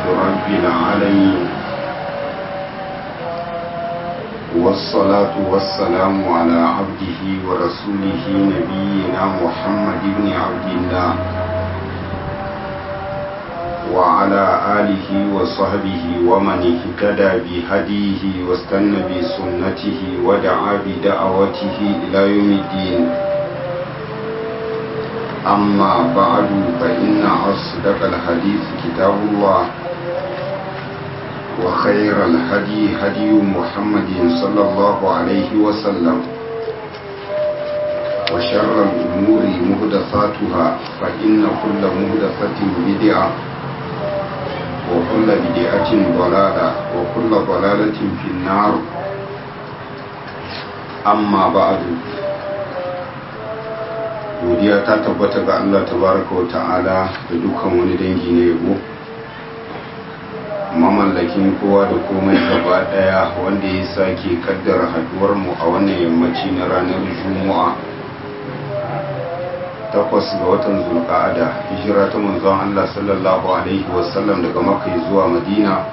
رب العالمين والصلاة والسلام على عبده ورسوله نبينا محمد بن عبد الله وعلى آله وصحبه ومن اهتدى بهديه واستنى بسنته ودعا بدعوته إلى يوم الدين أما بعد فإن أصدق الحديث كتاب الله وخير الهدي هدي محمد صلى الله عليه وسلم وشر الأمور مهدثاتها فإن كل مهدثة بدعة وكل بدعة ضلالة وكل ضلالة في النار أما بعد godiya ta tabbata ga Allah tabaraka wa ta'ala da dukkan wani dangi na yabo mamallakin kowa da komai gaba daya wanda ya sake kaddara haduwar mu a wannan yammaci na ranar juma'a takwas ga watan zulqa'ada hijira ta manzon Allah sallallahu alaihi wasallam daga makka zuwa madina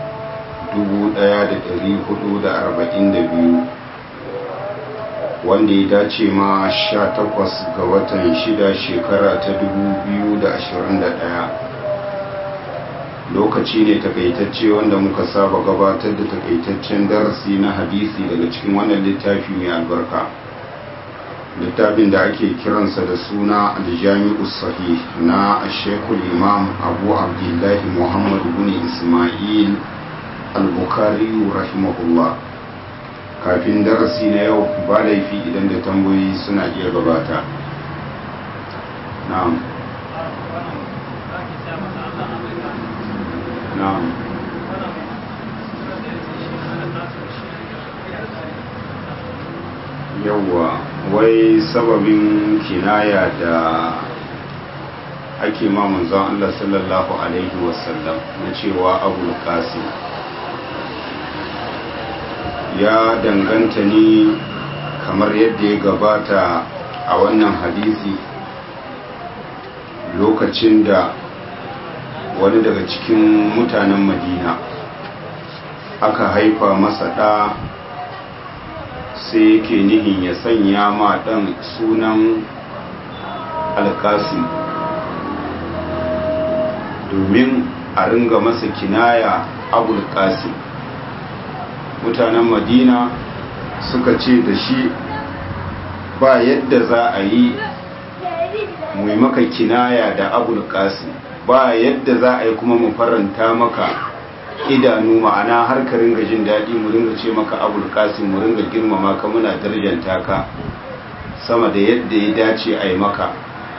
1442 wanda ya dace ma 18 ga watan shida shekara ta 2021 lokaci ne takaitacce wanda muka saba gabatar da takaitaccen darasi na hadisi daga cikin wannan littafi mai albarka littafin da ake kiransa da suna aljami'u sahih na shekul imam abu abdullahi muhammad bin ismail al-bukhari rahimahullah kafin darasi na yau ba laifi idan da tambayoyi suna iya gabata na'am na'am yawwa wai sababin kinaya da ake ma manzon Allah sallallahu alaihi wasallam na cewa abul qasim ya danganta ne kamar yadda ya gabata a wannan hadisi lokacin da wani daga cikin mutanen madina aka haifa masa ɗa sai yake nihin ya sanya ma ɗan sunan alkasim domin a ringa masa kinaya abul qasim mutanen madina suka ce da shi ba yadda za a yi mai maka kinaya da abul qasim ba yadda za a yi kuma mu faranta maka idanu ma'ana har ka ringa jin daɗi mu ringa ce maka abul qasim mu ringa girmama ka muna darjanta ka sama da yadda ya dace a yi maka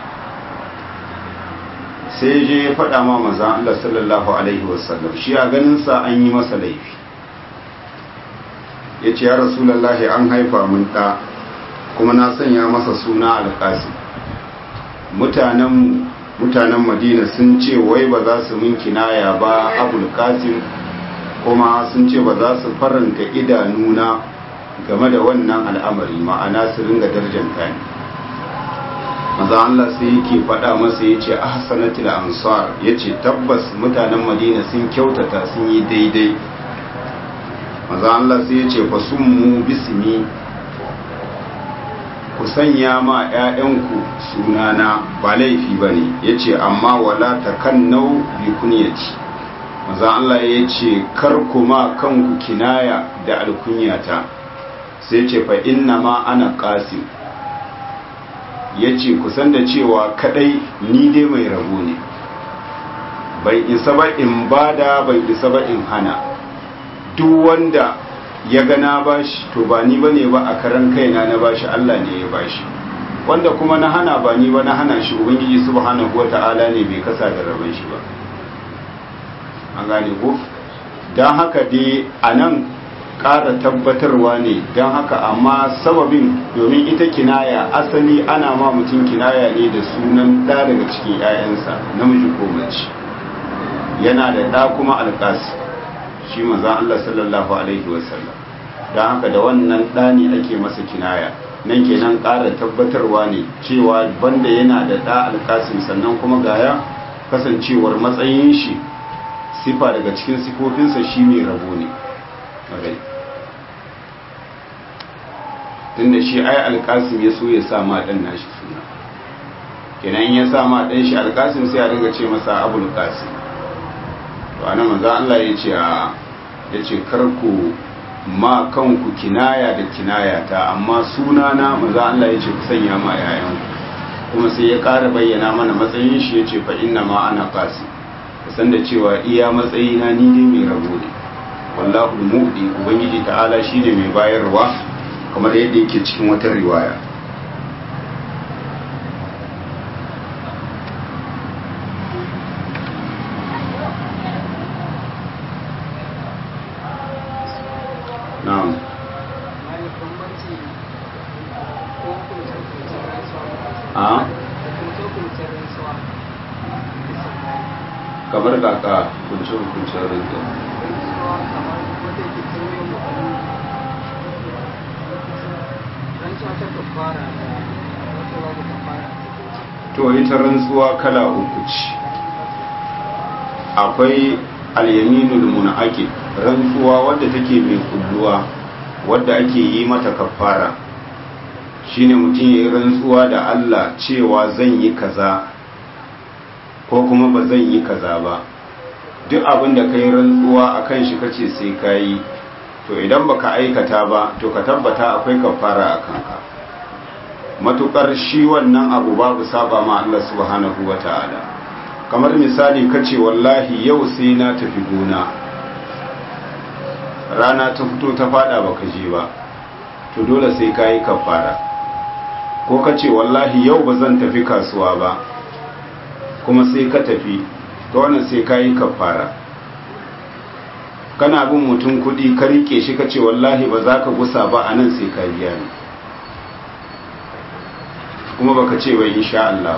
sai je ya faɗa ma maza Allah sallallahu alaihi wasallam shi a ganinsa an yi masa laifi ya ce ya rasulallahi an haifa mun ɗa kuma na sanya masa suna alƙasi mutanen mutanen madina sun ce wai ba za su min kinaya ba abul qasim kuma sun ce ba za su faranta idanuna game da wannan al'amari ma'ana su ringa darjanta ni maza Allah sai yake faɗa masa ya ce ahsanatul ansar ya ce tabbas mutanen madina sun kyautata sun yi daidai maza Allah sai ya ce fasummu bismi ku sanya ma 'ya'yanku sunana ba laifi ba ne ya ce amma wala ta kan nau bi kunyati maza Allah ya ce kar kuma kanku kinaya da alkunyata sai ce fa inna ma ana qasim ya ce kusan da cewa kadai ni dai mai rabo ne bai isa ba in bada bai isa ba in hana duk wanda ya ga na bashi to ba ni bane ba a karan kaina na bashi Allah ne ya bashi wanda kuma na hana ba ni ba na hana shi ubangiji subhanahu wata'ala ne bai kasa da rabon shi ba an gane ko dan haka dai anan ƙara tabbatarwa ne don haka amma sababin domin ita kinaya asali ana ma mutum kinaya ne da sunan ɗa daga cikin 'ya'yansa namiji ko mace yana da ɗa kuma alƙasi shi manzan Allah sallallahu alaihi wasallam don haka da wannan ɗani ake masa kinaya nan kenan ƙara tabbatarwa ne cewa banda yana da ɗa alƙasim sannan kuma gaya kasancewar matsayin shi sifa daga cikin sifofinsa shi mai rabo ne tunda shi ai alkasim ya so ya sa ma dan nashi suna kenan ya sa ma dan shi alkasim sai a dinga ce masa abul qasim to anan manzo Allah ya ce a yace karku ma kanku kinaya da kinaya ta amma sunana manzo Allah ya ce ku sanya ma yayan kuma sai ya ƙara bayyana mana matsayin shi ya ce fa inna ma ana qasim san da cewa iya matsayina ni ne mai rabo ne wallahu mu'di ubangiji ta'ala shine mai bayarwa kamar yadda yake cikin wata riwaya na'am a kamar kaka kunce hukuncin rinka to ita rantsuwa kala uku ce akwai alyaminul munaqid rantsuwa wadda take mai kulluwa wadda ake yi mata kafara shine mutum ya yi rantsuwa da Allah cewa zan yi kaza ko kuma ba zan yi kaza ba duk abin da ka yi rantsuwa a kan shi kace sai ka yi to idan baka aikata ba to ka tabbata akwai kafara a kanka matukar shi wannan abu babu saba ma Allah subhanahu wa ta'ala kamar misali kace wallahi yau sai na tafi gona rana ta fito ta fada baka je ba to dole sai ka yi kafara ko kace wallahi yau ba zan tafi kasuwa ba kuma sai ka tafi to wannan sai ka yi kafara kana bin mutum kudi ka rike shi ka ce wallahi ba za ka gusa ba a nan sai ka biya ni kuma baka ce bai insha Allah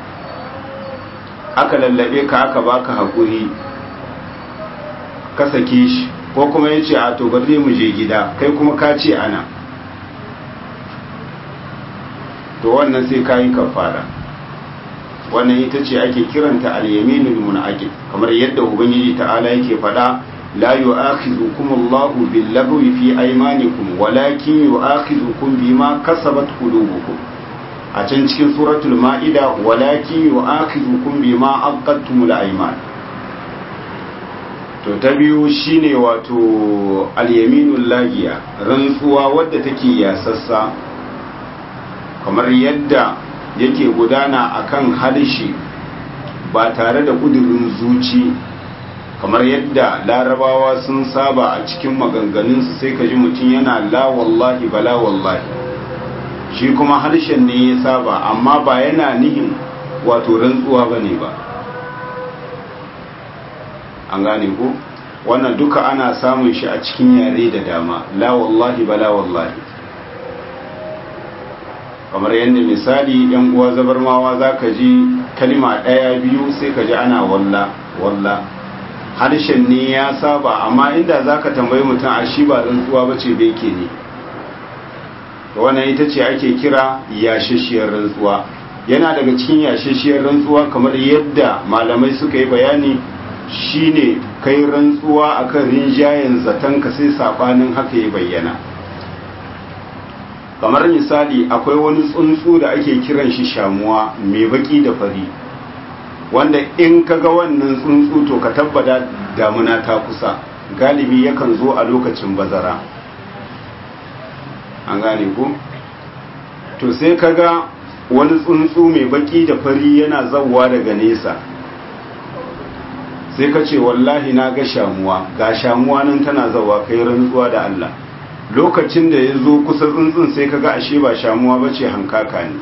aka lallabe ka aka baka hakuri ka sake shi ko kuma yace a to bari mu je gida kai kuma ka ce ana to wannan sai ka yi kafara wannan ita ce ake kiranta al-yaminul munaqid kamar yadda ubangiji ta'ala yake faɗa la yu'akhidhukum Allahu bil-lagwi fi aymanikum walakin yu'akhidhukum bima kasabat qulubukum a can cikin suratul ma'ida walakin yu'akhidhukum bima aqadtumul ayman to ta biyu shine wato al-yaminul lagiya rantsuwa wadda take yasassa kamar yadda yake gudana akan harshe ba tare da kudurin zuci kamar yadda larabawa sun saba a cikin maganganunsu sai ka ji mutum yana la wallahi bala wallahi shi kuma harshen ne ya saba amma ba yana nihin wato rantsuwa ba ne ba an gane ko wannan duka ana samun shi a cikin yare da dama la wallahi bala wallahi kamar yadda misali yan uwa zabarmawa za ka ji kalima ɗaya biyu sai ka ji ana walla walla harshen ne ya saba amma inda za ka tambayi mutum a shi ba rantsuwa ba ce beke ne wannan ita ce ake kira yashashiyar rantsuwa yana daga cikin yashashiyar rantsuwa kamar yadda malamai suka yi bayani shine kai rantsuwa akan rinjayen zaton ka sai sabanin haka ya bayyana kamar misali akwai wani tsuntsu da ake kiran shi shamuwa mai baki da fari wanda in ka ga wannan tsuntsu to ka tabbata damuna ta kusa galibi yakan zo a lokacin bazara an gane ku to sai ka ga wani tsuntsu mai baki da fari yana zauwa daga nesa sai ka ce wallahi na ga shamuwa ga shamuwa nan tana zauwa kai rantsuwa da Allah lokacin da ya zo kusa tsuntsun sai ka ga ashe ba shamuwa ba ce hankaka ne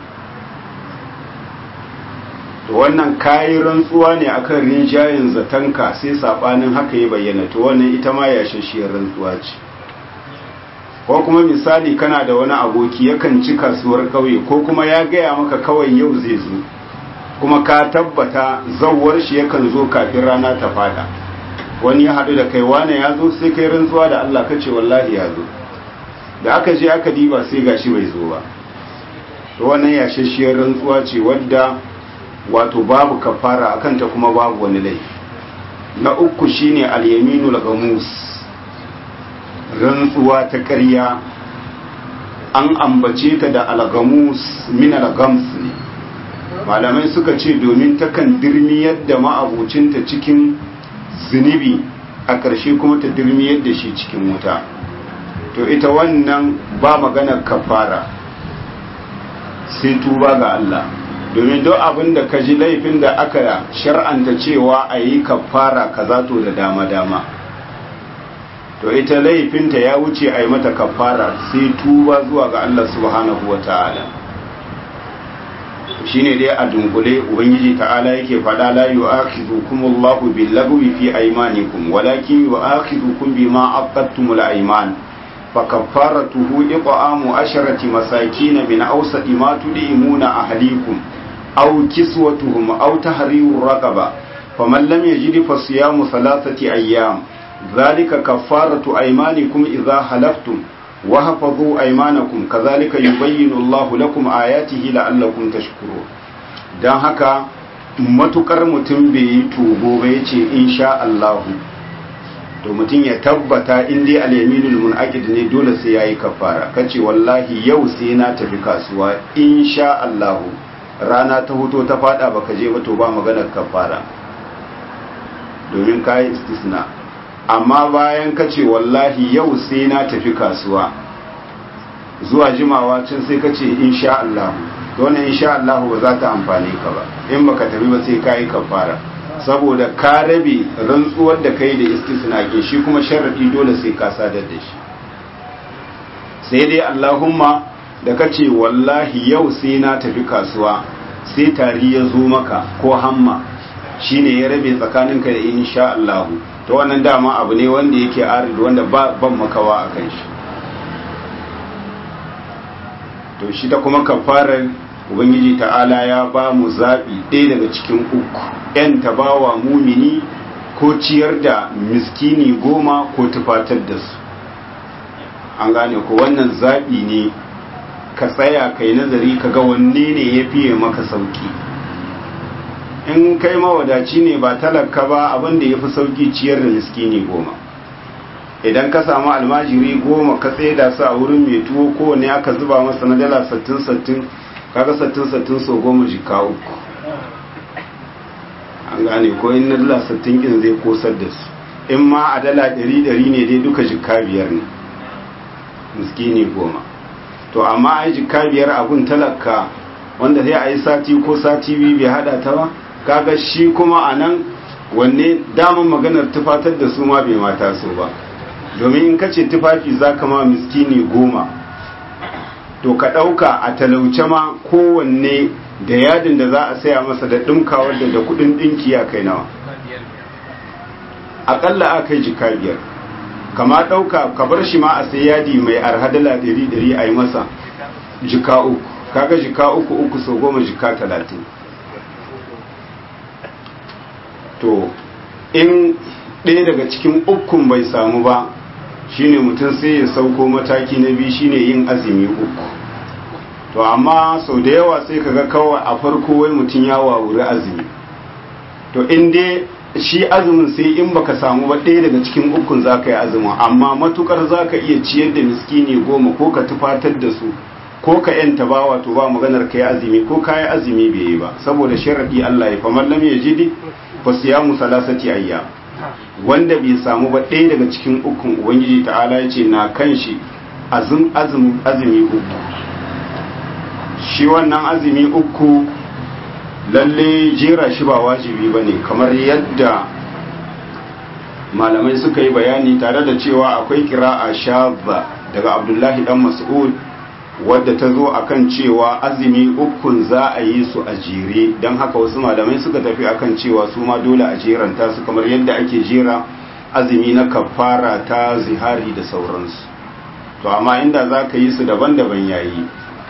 to wannan kayi rantsuwa ne akan rinjayen zatanka sai sabanin haka ya bayyana to wannan ita ma yashashiyar rantsuwa ce ko kuma misali kana da wani aboki yakan ci kasuwar kauye ko kuma ya gaya maka kawai yau zai zo kuma ka tabbata zawwar shi yakan zo kafin rana ta fada wani ya haɗu da kai wane ya zo sai kai rantsuwa da Allah kace wallahi ya zo da aka je aka diba sai gashi bai zo ba to wannan yashashiyar rantsuwa ce wadda wato babu kafara akan ta kuma babu wani laifi na uku shine al-yaminul gamus rantsuwa ta ƙarya an ambace ta da al-gamus min al-gams ne malamai suka ce domin takan dirmiyar da ma'abucinta cikin zunubi a ƙarshe kuma ta dirmiyar da shi cikin wuta to ita wannan ba maganar kafara sai tuba ga Allah domin duk abin da ka ji laifin da aka shar'anta cewa a yi kafara kaza to da dama-dama to ita laifinta ya wuce a yi mata kafara sai tuba zuwa ga Allah subhanahu wa ta'ala shi ne dai a dunkule ubangiji ta'ala yake faɗa la yu'akhidhukum Allahu bil lagwi fi aymanikum walakin yu'akhidhukum bima aqadtumul ayman فكفارته إطعام عشرة مساكين من أوسط ما تدعمون أهليكم أو كسوتهم أو تحرير رقبة فمن لم يجد فصيام ثلاثة أيام ذلك كفارة أيمانكم إذا حلفتم وحفظوا أيمانكم كذلك يبين الله لكم آياته لعلكم تشكرون dan haka matukar mutum bai yi tubo ba ya ce insha Allahu to mutum ya tabbata in dai al-yaminul munaqid ne dole sai yayi kafara kace wallahi yau sai na tafi kasuwa insha Allah rana ta hoto ta fada baka je ba to ba maganar kafara domin kai istisna amma bayan kace wallahi yau sai na tafi kasuwa zuwa jimawa can sai kace insha Allah to wannan insha Allah ba za ta amfane ka ba in baka tafi ba sai kai kafara saboda ka rabe rantsuwar da kai da istisna ke shi kuma sharadi dole sai ka sadar da shi sai dai Allahumma da ka ce wallahi yau sai na tafi kasuwa sai tari ya zo maka ko hamma shine ya rabe tsakaninka da insha Allah to wannan dama abu ne wanda yake arid wanda ban makawa a kan shi to shi ta kuma kafarar ubangiji ta'ala ya ba mu zaɓi ɗaya daga cikin uku ‘yan tabawa mumini ko ciyar da miskini goma ko tufatar da su an gane ko wannan zaɓi ne ka tsaya kai nazari ka ga wanne ne ya fiye maka sauki in kai mawadaci ne ba talaka ba abinda ya fi sauki ciyar da miskini goma idan ka samu almajiri goma ka tsaye da su a wurin mai tuwo kowane aka zuba masa na dala sattin sattin kaga sattin sattin so goma jika uku an gane ko in na dala sattin kin zai kosar da su in ma a dala ɗari ɗari ne dai duka jika biyar ne miskini goma to amma a yi jika biyar abun talaka wanda sai a yi sati ko sati biyu bai hada ta ba kaga shi kuma a nan wanne daman maganar tufatar da su ma bai mata so ba domin in ka ce tufafi za ka ma miskini goma to ka ɗauka a talauce ma kowanne da yadin da za a saya masa da ɗinkawar da da kuɗin ɗinki ya kai nawa aƙalla a kai jika biyar kama ɗauka ka bar shi ma a sai yadi mai arhadala ɗari ɗari a yi masa jika uku kaga jika uku uku sau goma jika talatin to in ɗaya daga cikin ukun bai samu ba shine mutum sai ya sauko mataki na biyu shine yin azumi uku to amma sau da yawa sai kaga kawai a farko wai mutum ya wawuri azumi to in dai shi azumin sai in baka samu ba ɗaya daga cikin ukun za ka yi azumin amma matukar za ka iya ciyar da miskini goma ko ka tufatar da su ko ka yanta bawa to ba maganar ka yi azumi ko ka yi azumi bai yi ba saboda sharadi Allah ya famar lam yajidi fa siyamu salasati ayyam wanda bai samu ba ɗaya daga cikin ukun ubangiji ta'ala ya ce na kan shi azum azumi uku shi wannan azumi uku lalle jera shi ba wajibi ba ne kamar yadda malamai suka yi bayani tare da cewa akwai kira'a shabba daga abdullahi dan mas'ud wadda ta zo akan cewa azumi ukun za a yi su a jere don haka wasu malamai suka tafi akan cewa su ma dole a jeranta su kamar yadda ake jera azumi na kafara ta zihari da sauransu to amma inda za ka yi su daban-daban yayi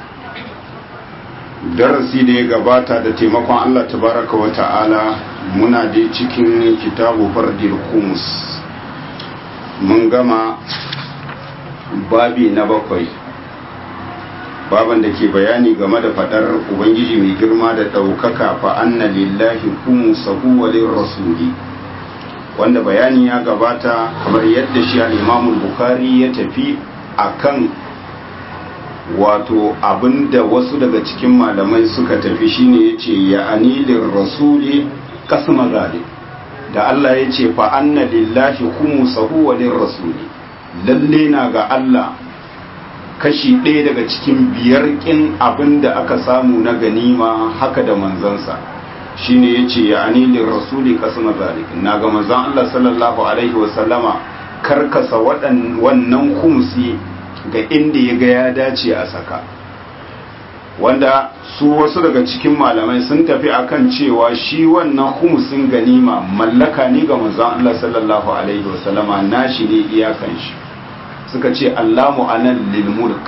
darasi da ya gabata da taimakon Allah tabaraka wa ta'ala muna dai cikin kitabu fardil kumus mun gama babi na bakwai baban da ke bayani game da fadar ubangiji mai girma da ɗaukaka fa anna lillahi kumusahu wa rasuli wanda bayani ya gabata kamar yadda shi al'imamul bukari ya tafi akan wato abinda wasu daga cikin malamai suka tafi shine ya ce ya anilin rasuli kasma zalim da Allah ya ce fa anna lillahi khumsahu wa lirrasuli lalle na ga Allah kashi ɗaya daga cikin biyar ƙin abin da aka samu na ganima haka da manzansa shine ya ce ya anilin rasuli kasma zalik na ga manzan Allah sallallahu alaihi wasallama karkasa wannan kumsi ga inda ya ga ya dace a saka wanda su wasu daga cikin malamai sun tafi akan cewa shi wannan humusin ganima mallaka ne ga manzon Allah sallallahu alaihi wasallama nashi ne iyakan shi suka ce Allahu anan lil mulk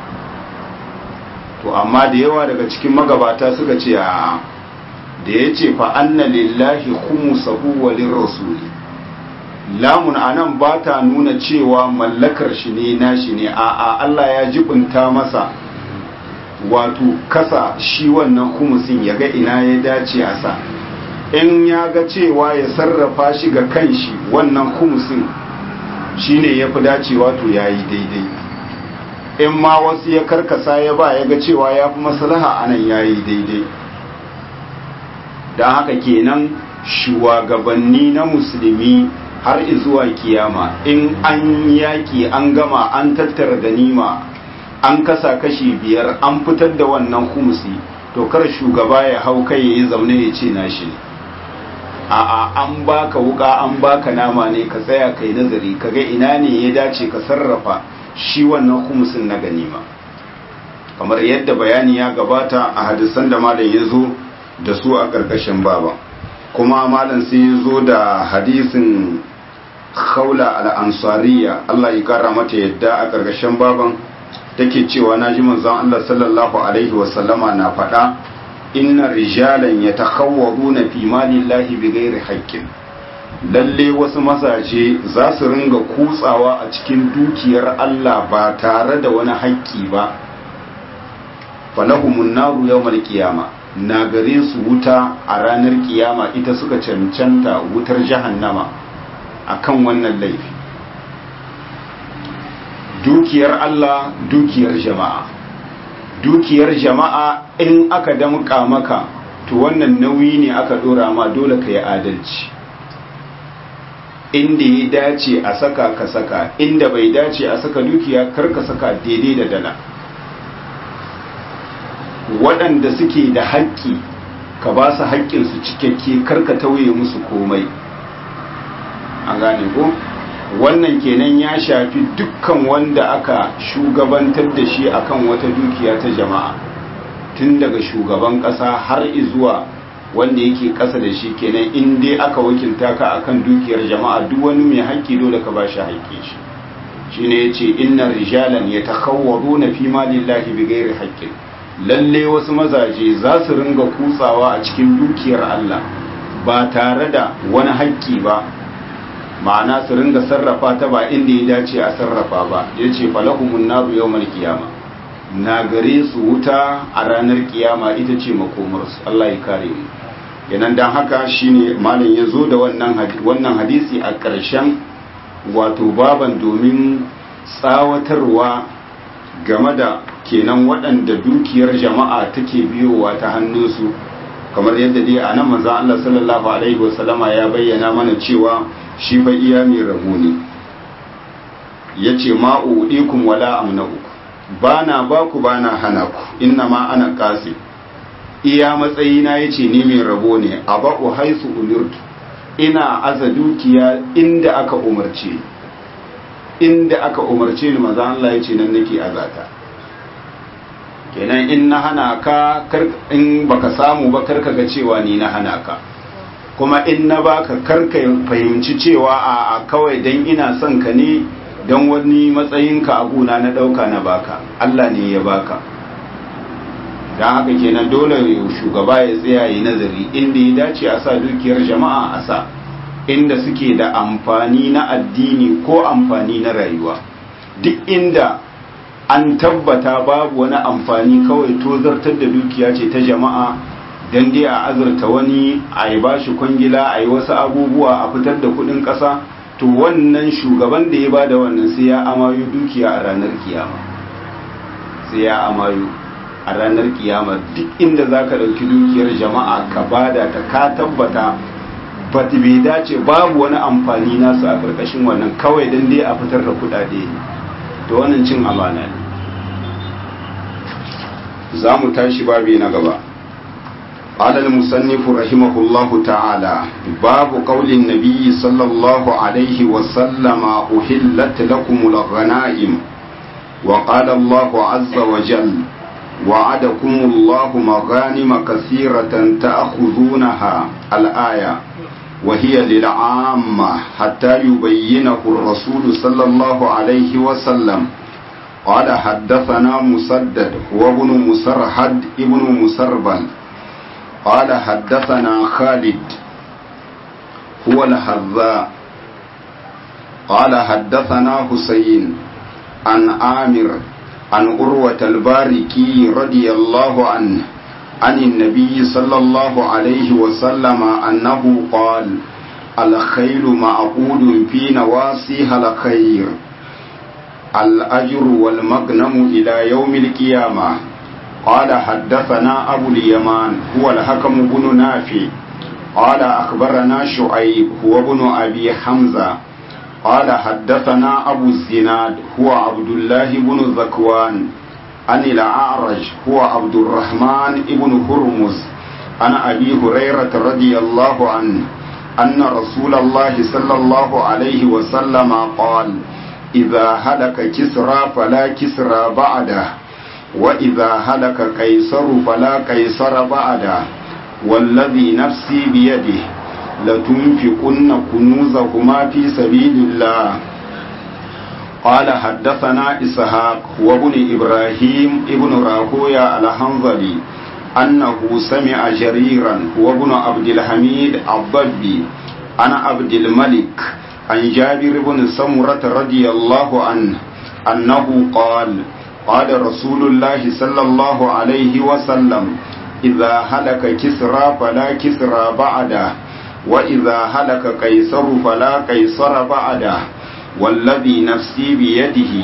to amma da yawa daga cikin magabata suka ce a da yace fa anna lillahi khumsahu wa lirrasuli lamun anan ba ta nuna cewa mallakar shi ne nashi ne a'a Allah ya jibinta masa wato kasa shi wannan humusin ya ga ina ya dace a sa in ya ga cewa ya sarrafa shi ga kanshi wannan humusin shine ya fi dacewa to ya yi daidai in ma wasu ya karkasa ya ba ya ga cewa ya fi maslaha anan ya yi daidai don haka kenan shugabanni na musulmi har zuwa kiyama in an yaƙi an gama an tattara ganima an kasa kashi biyar an fitar da wannan humusi to kar shugaba ya hau kai ya yi zaune ya ce nashi ne a'a an baka wuka an baka nama ne ka tsaya kai nazari kaga ina ne ya dace ka sarrafa shi wannan humusin na ganima kamar yadda bayani ya gabata a hadisan da malam ya zo da su a ƙarƙashin baba kuma malam sai ya zo da hadisin khawla al-ansariya Allah ya kara mata yadda a ƙarƙashin baban take cewa naji manzon Allah sallallahu alaihi wa sallama na faɗa inna rijalan yatakhawwaduna fi malillahi bighairi haqqin lalle wasu mazaje za su ringa kutsawa a cikin dukiyar Allah ba tare da wani haƙƙi ba falahumun naru yawmal qiyama na gare su wuta a ranar kiyama ita suka cancanta wutar jahannama akan wannan laifi dukiyar Allah dukiyar jama'a dukiyar jama'a in aka damƙa maka to wannan nauyi ne aka dora ma dole ka yi adalci inda ya dace a saka ka saka inda bai dace a saka dukiya kar ka saka daidai da dala waɗanda suke da haƙƙi ka ba su haƙƙinsu cikakke kar ka tauye musu komai a gane ko wannan kenan ya shafi dukkan wanda aka shugabantar da shi akan wata dukiya ta jama'a tun daga shugaban ƙasa har izuwa wanda yake ƙasa da shi kenan in dai aka wakilta ka akan dukiyar jama'a duk wani mai haƙƙi dole ka ba shi haƙƙi shi shine yace inna rijalan yatakhawwaduna fi malillahi bighairi haqqin lalle wasu mazaje za su ringa kutsawa a cikin dukiyar Allah ba tare da wani haƙƙi ba ma'ana su ringa sarrafa ta ba inda ya dace a sarrafa ba ya ce falahumun naru yau mal kiyama na gare su wuta a ranar kiyama ita ce makomarsu Allah ya kare mu yanan dan haka shine malam ya zo da wannan hadisi a ƙarshen wato baban domin tsawatarwa game da kenan waɗanda dukiyar jama'a take biyowa ta hannunsu kamar yadda dai a nan manzan Allah sallallahu alaihi wasallama ya bayyana mana cewa shi fa iya mai rabu ne ya ce ma'u'ikun wala amna'u ba na ba ku ba na hana ku inna ma ana kasi iya matsayina ya ce ni mai rabo ne a ba'u haisu umirtu ina aza dukiya inda aka umarce inda aka umarce ni maza Allah ya ce nan nake azata kenan in na hana ka in baka samu ba karka ga cewa ni na hana ka kuma in na baka karka fahimci cewa a kawai dan ina son ka ne dan wani matsayinka a guna na dauka na baka Allah ne ya baka dan haka kenan dole shugaba ya tsaya yi nazari inda ya dace a sa dukiyar jama'a a sa inda suke da amfani na addini ko amfani na rayuwa duk inda an tabbata babu wani amfani kawai tozartar da dukiya ce ta jama'a don dai a azurta wani a yi ba shi kwangila a yi wasu abubuwa a fitar da kudin ƙasa to wannan shugaban da ya ba da wannan sai ya amayu dukiya a ranar kiyama sai ya amayu a ranar kiyama duk inda za ka ɗauki dukiyar jama'a ka bada ta ka tabbata ba bai dace babu wani amfani nasu a ƙarƙashin wannan kawai don dai a fitar da kuɗaɗe to wannan cin amana ne za mu tashi babi na gaba قال المصنف رحمه الله تعالى باب قول النبي صلى الله عليه وسلم أحلت لكم الغنائم وقال الله عز وجل وعدكم الله مغانم كثيرة تأخذونها الآية وهي للعامة حتى يبينه الرسول صلى الله عليه وسلم قال حدثنا مسدد وابن مسرحد ابن مسربل قال حدثنا خالد هو الحذاء قال حدثنا حسين عن عامر عن أروة الباركي رضي الله عنه عن النبي صلى الله عليه وسلم أنه قال الخيل معقود في نواصيها الخير الأجر والمغنم إلى يوم القيامة قال حدثنا أبو اليمان هو الحكم بن نافع قال أخبرنا شعيب هو ابن أبي حمزة قال حدثنا أبو الزناد هو عبد الله بن ذكوان عن الأعرج هو عبد الرحمن بن هرمز عن أبي هريرة رضي الله عنه أن رسول الله صلى الله عليه وسلم قال إذا هلك كسرى فلا كسرى بعده وإذا هلك قيصر فلا قيصر بعده والذي نفسي بيده لتنفقن كنوزهما في سبيل الله قال حدثنا إسحاق وابن إبراهيم ابن راهويا الحنظلي أنه سمع جريرا وابن عبد الحميد الضبي عن عبد الملك عن جابر بن سمرة رضي الله عنه أنه قال قال رسول الله صلى الله عليه وسلم إذا هلك كسرى فلا كسرى بعده وإذا هلك قيصر فلا قيصر بعده والذي نفسي بيده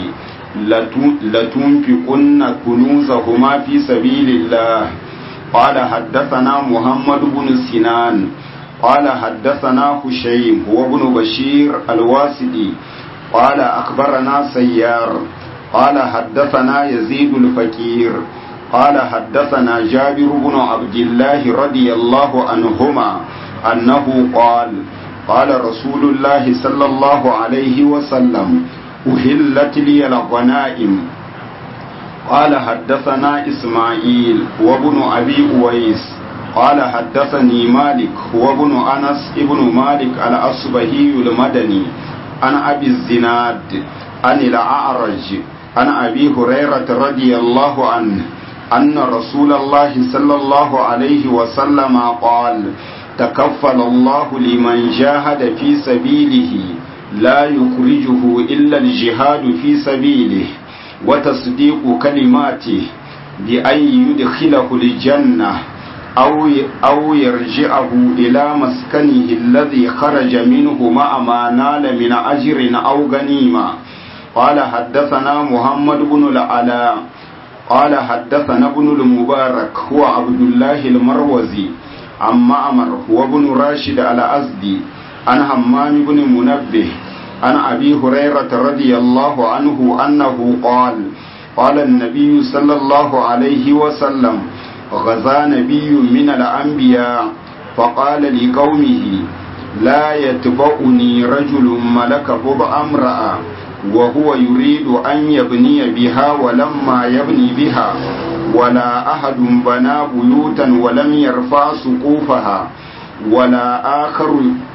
لتنفقن كنوزهما في سبيل الله قال حدثنا محمد بن سنان قال حدثنا هشيم هو ابن بشير الواسدي قال أخبرنا سيار قال حدثنا يزيد الفقير قال حدثنا جابر بن عبد الله رضي الله عنهما أنه قال قال رسول الله صلى الله عليه وسلم أهلت لي الغنائم قال حدثنا إسماعيل وابن أبي أويس قال حدثني مالك وابن أنس ابن مالك الأصبهي المدني عن أبي الزناد عن الأعرج عن أبي هريرة رضي الله عنه أن رسول الله صلى الله عليه وسلم قال تكفل الله لمن جاهد في سبيله لا يخرجه إلا الجهاد في سبيله وتصديق كلماته بأن يدخله الجنة أو أو يرجعه إلى مسكنه الذي خرج منه مع ما نال من أجر أو غنيمة قال حدثنا محمد بن العلاء قال حدثنا ابن المبارك هو عبد الله المروزي عن معمر هو ابن راشد الأزدي عن همام بن منبه عن أبي هريرة رضي الله عنه أنه قال قال النبي صلى الله عليه وسلم غزا نبي من الأنبياء فقال لقومه لا يتبعني رجل ملك بضع امرأة وهو يريد أن يبني بها ولما يبني بها ولا أحد بنى بيوتا ولم يرفع سقوفها ولا آخر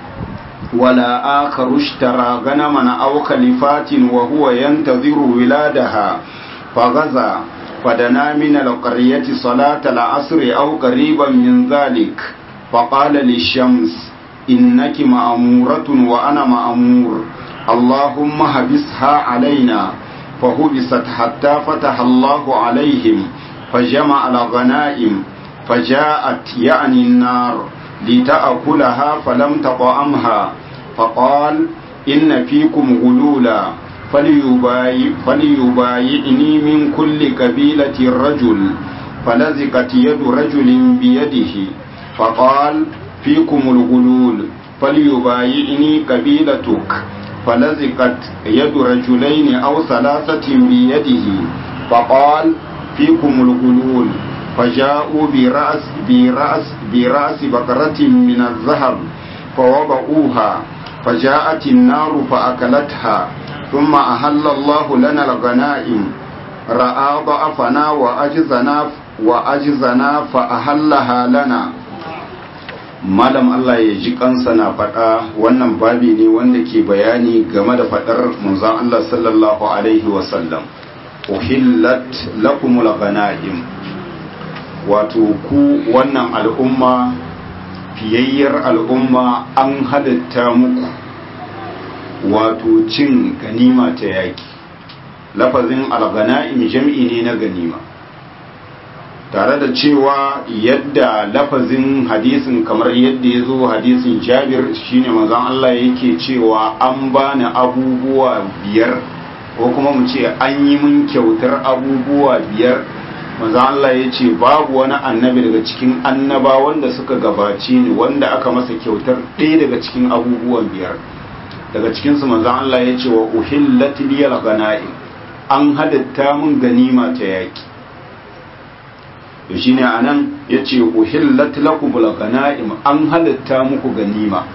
ولا آخر اشترى غنما أو خلفات وهو ينتظر ولادها فغزا فدنا من القرية صلاة العصر أو قريبا من ذلك فقال للشمس إنك مأمورة وأنا مأمور اللهم هبسها علينا فهبست حتى فتح الله عليهم فجمع الغنائم فجاءت يعني النار لتأكلها فلم تطعمها فقال إن فيكم غلولا فليبايع فليبايعني من كل قبيلة رجل فلزقت يد رجل بيده فقال فيكم الغلول فليبايعني قبيلتك فلزقت يد رجلين أو ثلاثة بيده فقال فيكم الغلول فجاءوا برأس برأس برأس بقرة من الذهب فوضعوها فجاءت النار فأكلتها ثم أهل الله لنا الغنائم رأى ضعفنا وأجزنا وأجزنا فأهلها لنا malam Allah ya ji kansa na faɗa wannan babi ne wanda ke bayani game da faɗar manzon Allah sallallahu alaihi wasallam uhillat lakumul ghanaim wato ku wannan al'umma fiyayyar al'umma an halitta muku wato cin ganima ta yaki lafazin al-ghanaim jam'i ne na ganima tare da cewa yadda lafazin hadisin kamar yadda ya zo hadisin jabir shine manzon Allah yake cewa an bani abubuwa biyar ko kuma mu ce an yi mun kyautar abubuwa biyar manzon Allah ya ce babu wani annabi daga cikin annaba wanda suka gabace ni wanda aka masa kyautar ɗaya daga cikin abubuwan biyar daga cikinsu manzon Allah ya ce wa uhillat liyal ghanaim an hadatta mun ganima ta yaki to shine anan yace uhillat lakumul ghanaim an halatta muku ganima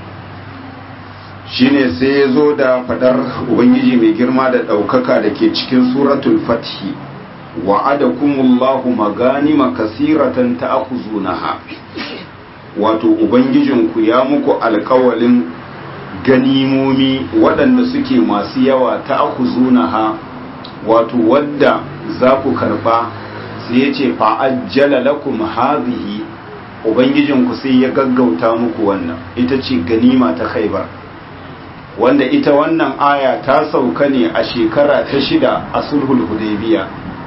shine sai ya zo da fadar ubangiji mai girma da ɗaukaka da ke cikin suratul fathi wa'adakumullahu maganima kasiratan ta'khuzunaha wato ubangijinku ya muku alƙawalin ganimomi waɗanda suke masu yawa ta'khuzunaha wato wadda za ku karba sai ya ce fa'ajjala lakum hadhihi ubangijinku sai ya gaggauta muku wannan ita ce ganima ta khaibar wanda ita wannan aya ta sauka ne a shekara ta shida a sulhul hudaybiya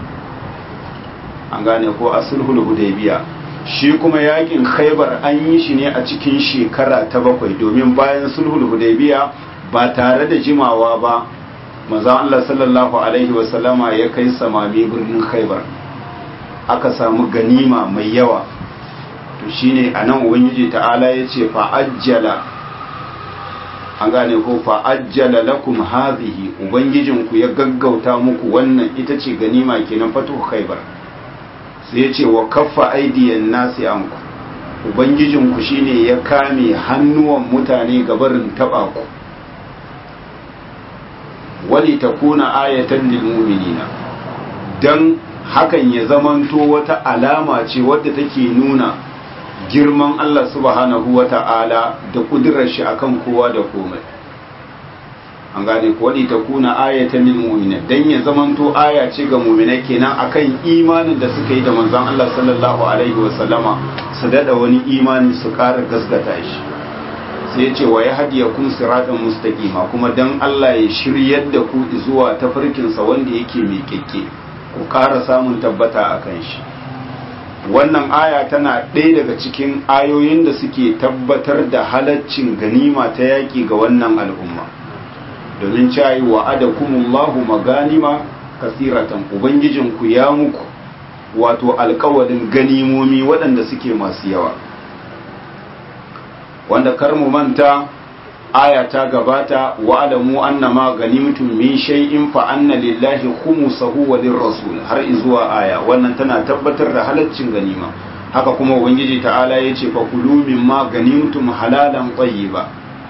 an gane ko a sulhul hudaybiya shi kuma yakin khaibar an yi shi ne a cikin shekara ta bakwai domin bayan sulhul hudaybiya ba tare da jimawa ba manzon Allah sallallahu alaihi wasallama ya kai samami birnin khaibar aka samu ganima mai yawa to shine anan ubangiji ta'ala yace fa ajjala an gane ko fa ajjala lakum hadhihi ubangijin ku ya gaggauta muku wannan ita ce ganima kenan fatu khaybar sai yace wa kaffa aidiyan nasi anku ubangijin ku shine ya kame hannuwan mutane gabarin taba ku wali takuna ayatan lil mu'minina dan hakan ya zamanto wata alama ce wadda take nuna girman Allah subhanahu wa ta'ala da kudurar shi akan kowa da komai an gane ko wadi ta kuna ayatan lil mu'minin dan ya zamanto aya ce ga mu'minai kenan akan imanin da suka yi da manzon Allah sallallahu alaihi wa sallama su dada wani imani su ƙara gaskata shi sai ya ce wa ya hadiya kun siratan mustaqima kuma dan Allah ya shiryar da ku zuwa tafarkinsa wanda yake mai kekke ku ƙara samun tabbata a kan shi wannan aya tana ɗaya daga cikin ayoyin da suke tabbatar da halaccin ganima ta yaƙi ga wannan al'umma domin cayi wa adakumullahu maganima kasiratan ubangijinku ya muku wato alkawarin ganimomi waɗanda suke masu yawa wanda kar mu manta aya ta gabata wa alamu annama ganimtum min shay'in fa anna lillahi khumsahu wa lirrasul har izuwa aya wannan tana tabbatar da halaccin ganima haka kuma ubangiji ta'ala yace fa kulu mimma ganimtum halalan tayyiba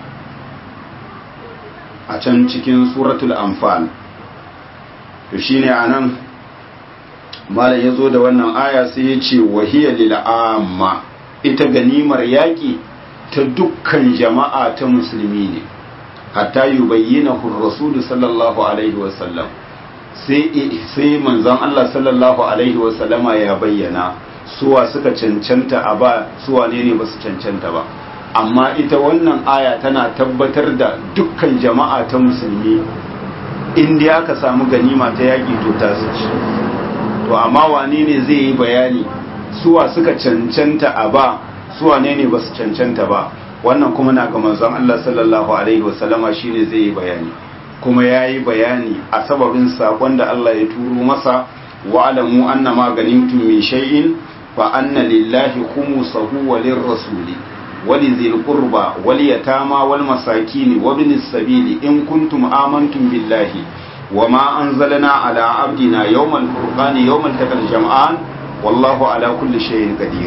a can cikin suratul anfal to shine anan malam yazo da wannan aya sai yace wahiya lil amma ita ganimar yaki ta dukkan jama'a ta musulmi ne hatta yi bayyana rasulu sallallahu alaihi wasallam sai manzon Allah sallallahu alaihi wasallama ya bayyana suwa suka cancanta a ba suwa ne ne ba su cancanta ba amma ita wannan aya tana tabbatar da dukkan jama'a ta musulmi inda aka samu ganima ta yaƙi to ta ci to amma wane ne zai yi bayani suwa suka cancanta a ba suwa ne ne ba su cancanta ba wannan kuma na ga manzon Allah sallallahu alaihi wasallama shine zai yi bayani kuma ya yi bayani a sababin sakon da Allah ya turo masa wa alamu anna ma ganimtum min shay'in fa anna lillahi khumsahu wa lirrasuli wa lidhil qurba wal yatama wal masakin wa ibnis sabili in kuntum amantum billahi wa ma anzalna ala abdina yawmal furqani yawmal taqal jam'an wallahu ala kulli shay'in qadir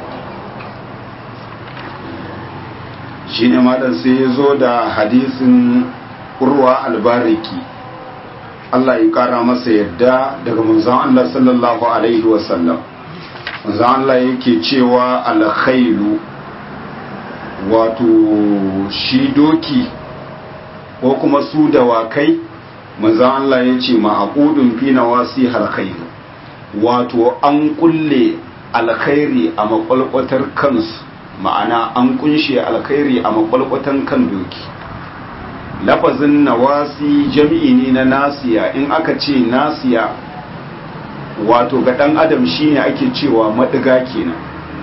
shine malam sai ya zo da hadisin urwa albariki Allah ya kara masa yadda daga manzon Allah sallallahu alaihi wasallam manzon Allah yake cewa alkhailu wato shi doki ko kuma su dawakai manzon Allah ya ce ma'aqudun fi nawasi alkhairu wato an kulle alkhairi a makwalkwatar kansu ma'ana an kunshe alkhairi a makwalkwatan kan doki lafazin nawasi jami'i ne na nasiya in aka ce nasiya wato ga dan adam shine ake cewa madiga kenan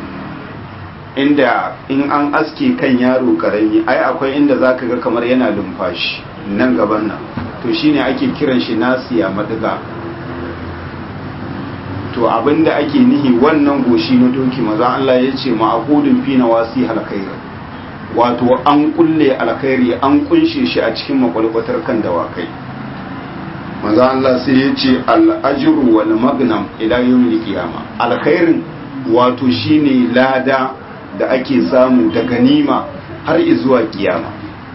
inda in an aske kan yaro karami ai akwai inda zaka ga kamar yana lumfashi nan gaban nan to shine ake kiran shi nasiya madiga to abinda ake nihi wannan goshi na doki maza Allah ya ce ma'aqudun fi nawasi alkhair wato an kulle alkhairi an kunshe shi a cikin makwalkwatar kan dawakai maza Allah sai ya ce al-ajru wal magnam ila yawmil qiyama alkhairin wato shine lada da ake samu da ganima har zuwa kiyama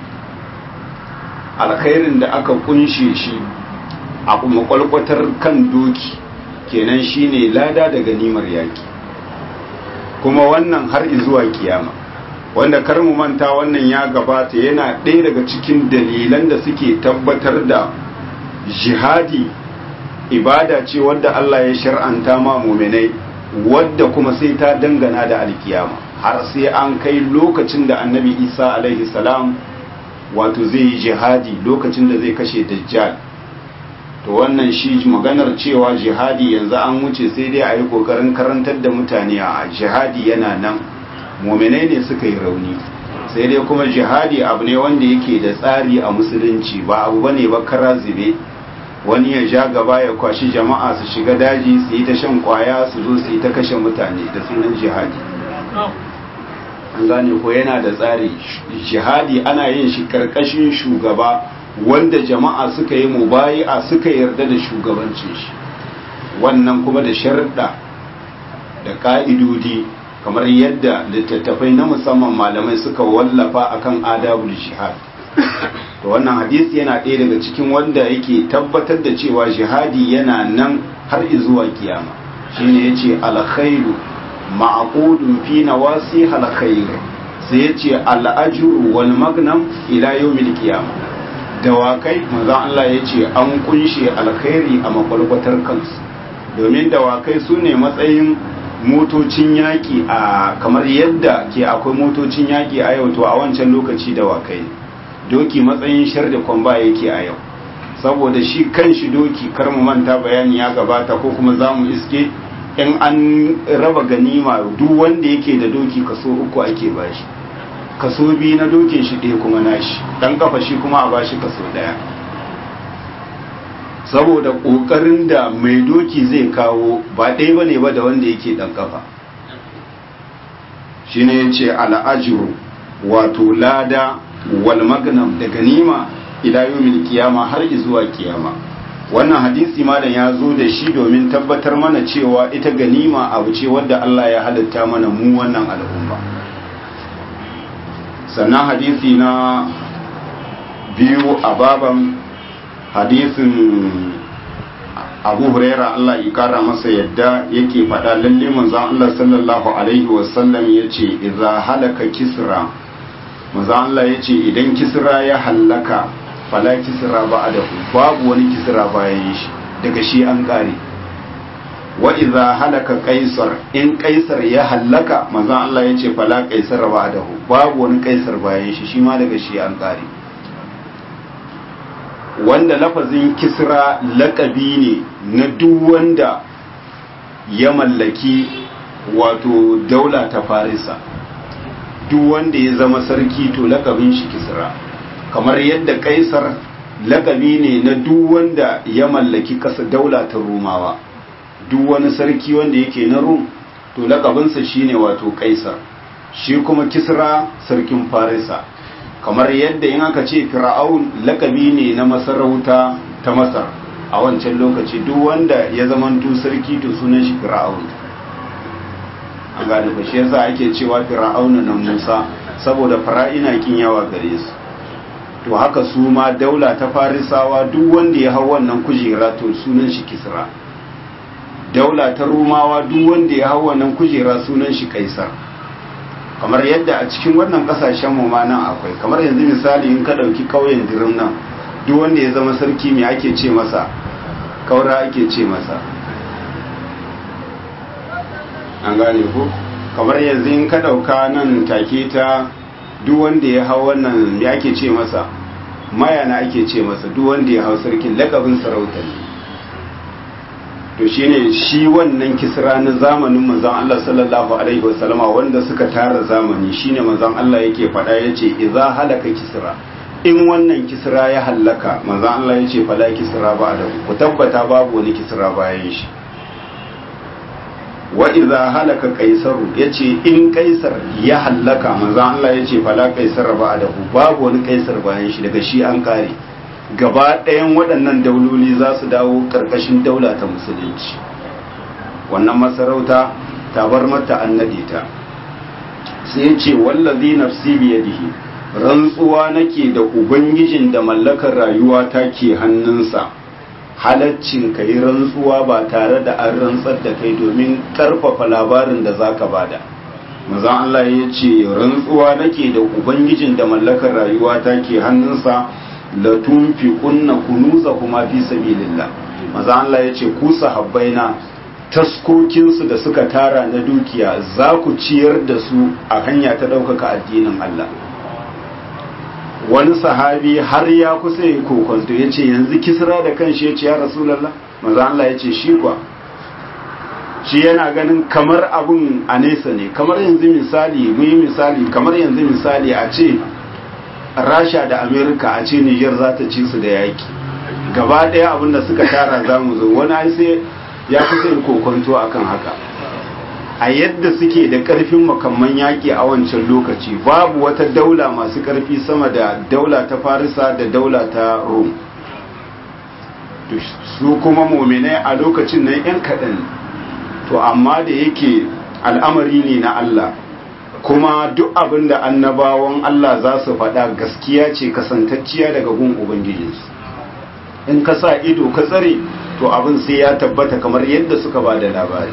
alkhairin da aka kunshe shi a makwalkwatar kan doki kenan shine lada da ganimar yaki kuma wannan har zuwa kiyama wanda kar mu manta wannan ya gabata yana ɗaya daga cikin dalilan da suke tabbatar da jihadi ibada ce wadda Allah ya shar'anta ma muminai wadda kuma sai ta dangana da alkiyama har sai an kai lokacin da annabi isa alaihi salam wato zai yi jihadi lokacin da zai kashe dajjal to wannan shi maganar cewa jihadi yanzu an wuce sai dai a yi kokarin karantar da mutane a jihadi yana nan muminai ne suka yi rauni sai dai kuma jihadi abu ne wanda yake da tsari a musulunci ba abu bane ba kara zube wani ya ja gaba ya kwashi jama'a su shiga daji su yi ta shan kwaya su zo su yi ta kashe mutane da sunan jihadi an gane ko yana da tsari jihadi ana yin shi karkashin shugaba wanda jama'a suka yi mubayi'a suka yarda da shugabancin shi wannan kuma da sharuɗa da ka'idodi kamar yadda littattafai na musamman malamai suka wallafa akan adabul jihad to wannan hadisi yana ɗaya daga cikin wanda yake tabbatar da cewa jihadi yana nan har zuwa kiyama shine yace alkhairu ma'qudun fi nawasi alkhair sai yace al'ajru wal magnam ila yawmil qiyamah dawakai manzon Allah yace an kunshe alkhairi a makwalkwatar kansu domin dawakai su ne matsayin motocin yaƙi a kamar yadda ke akwai motocin yaƙi a yau to a wancan lokaci dawakai doki matsayin shar da kwamba yake a yau saboda shi kan shi doki kar mu manta bayani ya gabata ko kuma za mu iske in an raba ganima duk wanda yake da doki kaso uku ake bashi kaso biyu na dokin shi ɗaya kuma nashi dan kafa shi kuma a bashi kaso ɗaya saboda ƙoƙarin da mai doki zai kawo ba ɗaya ba ne ba da wanda yake ɗan kafa shi ne ya ce al'ajiru wato lada wal magnam da ganima ila yawmin kiyama har zuwa kiyama wannan hadisi malam ya zo da shi domin tabbatar mana cewa ita ganima abu ce wadda Allah ya halitta mana mu wannan al'umma sannan hadisi na biyu a baban hadisin abu huraira Allah ya kara masa yadda yake faɗa lalle manzon Allah sallallahu alaihi wasallam ya ce idza halaka kisra manzon Allah ya ce idan kisra ya hallaka fala kisra ba'dahu babu wani kisra bayan shi daga shi an kare wa idza halaka qaisar in qaisar ya hallaka manzon Allah ya ce fala qaisar ba'dahu babu wani qaisar bayan shi shi ma daga shi an kare wanda lafazin kisra lakabi ne na duk wanda ya mallaki wato daula ta farisa duk wanda ya zama sarki to lakabin shi kisra kamar yadda kaisar lakabi ne na duk wanda ya mallaki kasa daula ta rumawa duk wani sarki wanda yake na rum to lakabinsa shine wato kaisar shi kuma kisra sarkin farisa kamar yadda in aka ce fir'aun lakabi ne na masarauta ta masar a wancan lokaci duk wanda ya zamanto sarki to sunan shi fir'aun an gane ba shi yasa ake cewa fir'auna na musa saboda fara'ina kin yawa gare su to haka su ma daula ta farisawa duk wanda ya hau wannan kujera to sunan shi kisra daula ta rumawa duk wanda ya hau wannan kujera sunan shi kaisar kamar yadda a cikin wannan kasashen mu ma nan akwai kamar yanzu misali in ka dauki kauyen dirim nan duk wanda ya zama sarki me ake ce masa kaura ake ce masa an gane ko kamar yanzu in ka dauka nan take ta duk wanda ya hau wannan me ake ce masa mayana ake ce masa duk wanda ya hau sarkin lakabin sarauta ne to shine shi wannan kisra na zamanin manzon Allah sallallahu alaihi wasallama wanda suka tara zamani shine manzon Allah yake faɗa yace idza halaka kisra in wannan kisra ya hallaka manzon Allah yace fala kisra ba da ku tabbata babu wani kisra bayan shi wa idza halaka qaisaru yace in kaisar ya hallaka manzon Allah yace fala kaisar ba da babu wani kaisar bayan shi daga shi an kare gaba ɗayan waɗannan dauloli za su dawo ƙarƙashin daula ta musulunci wannan masarauta ta bar mata an naɗe ta sai ce wallazi nafsi biyadihi rantsuwa nake da ubangijin da mallakar rayuwa ta ke hannunsa halaccin ka yi rantsuwa ba tare da an rantsar da kai domin ƙarfafa labarin da za ka bada mazan Allah ya ce rantsuwa nake da ubangijin da mallakar rayuwa ta ke hannunsa latunfi kunna kunuza kuma fi sabilillah maza Allah ya ce ku sahabbaina taskokinsu da suka tara na dukiya za ku ciyar da su a hanya ta ɗaukaka addinin Allah wani sahabi har ya kusa yi kokonto ya ce yanzu kisra da kanshi ya ce ya rasulallah maza Allah ya ce shi kwa shi yana ganin kamar abun a nesa ne kamar yanzu misali mu yi misali kamar yanzu misali a ce rasha da amerika a ce niger za ta ci su da yaki gaba daya abinda suka tara za mu zo wani ai sai ya fi sai kokonto akan haka a yadda suke da karfin makamman yaki a wancan lokaci babu wata daula masu karfi sama da daula ta farisa da daula ta rom su kuma mominai a lokacin nan yan kaɗan to amma da yake al'amari ne na allah kuma duk abin da annabawan Allah za su faɗa gaskiya ce kasantacciya daga gun Ubangijinsu in ka sa ido ka tsare to abin sai ya tabbata kamar yadda suka ba da labari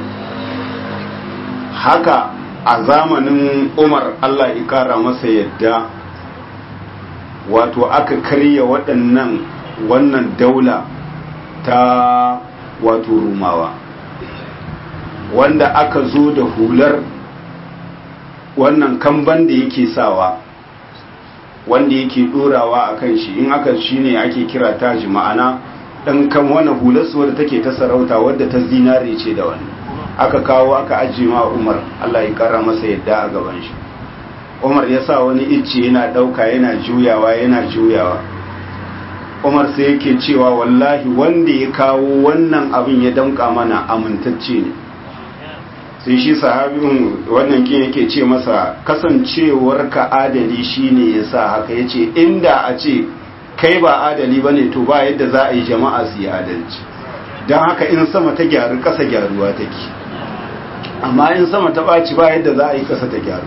haka a zamanin umar Allah ikara masa yadda wato aka karya waɗannan wannan daula ta wato rumawa wanda aka zo da hular wannan kamban da yake sawa wanda yake dorawa a kan shi in aka shi ne ake kira taji ma'ana ɗan kan wani hularsu wadda take ta sarauta wadda ta zinare ce da wani aka kawo aka ajiye ma umar allah ya kara masa yadda a gaban shi umar ya sa wani icce yana ɗauka yana juyawa yana juyawa umar sai yake cewa wallahi wanda ya kawo wannan abin ya damƙa mana amintacce ne sai shi sahabin wannan kin yake ce masa kasancewar ka adali shine yasa haka yace inda a ce kai ba adali bane to ba yadda za a yi jama'a su yi adalci don haka in sama ta gyaru kasa gyaruwa take amma in sama ta ɓaci ba yadda za a yi kasa ta gyaru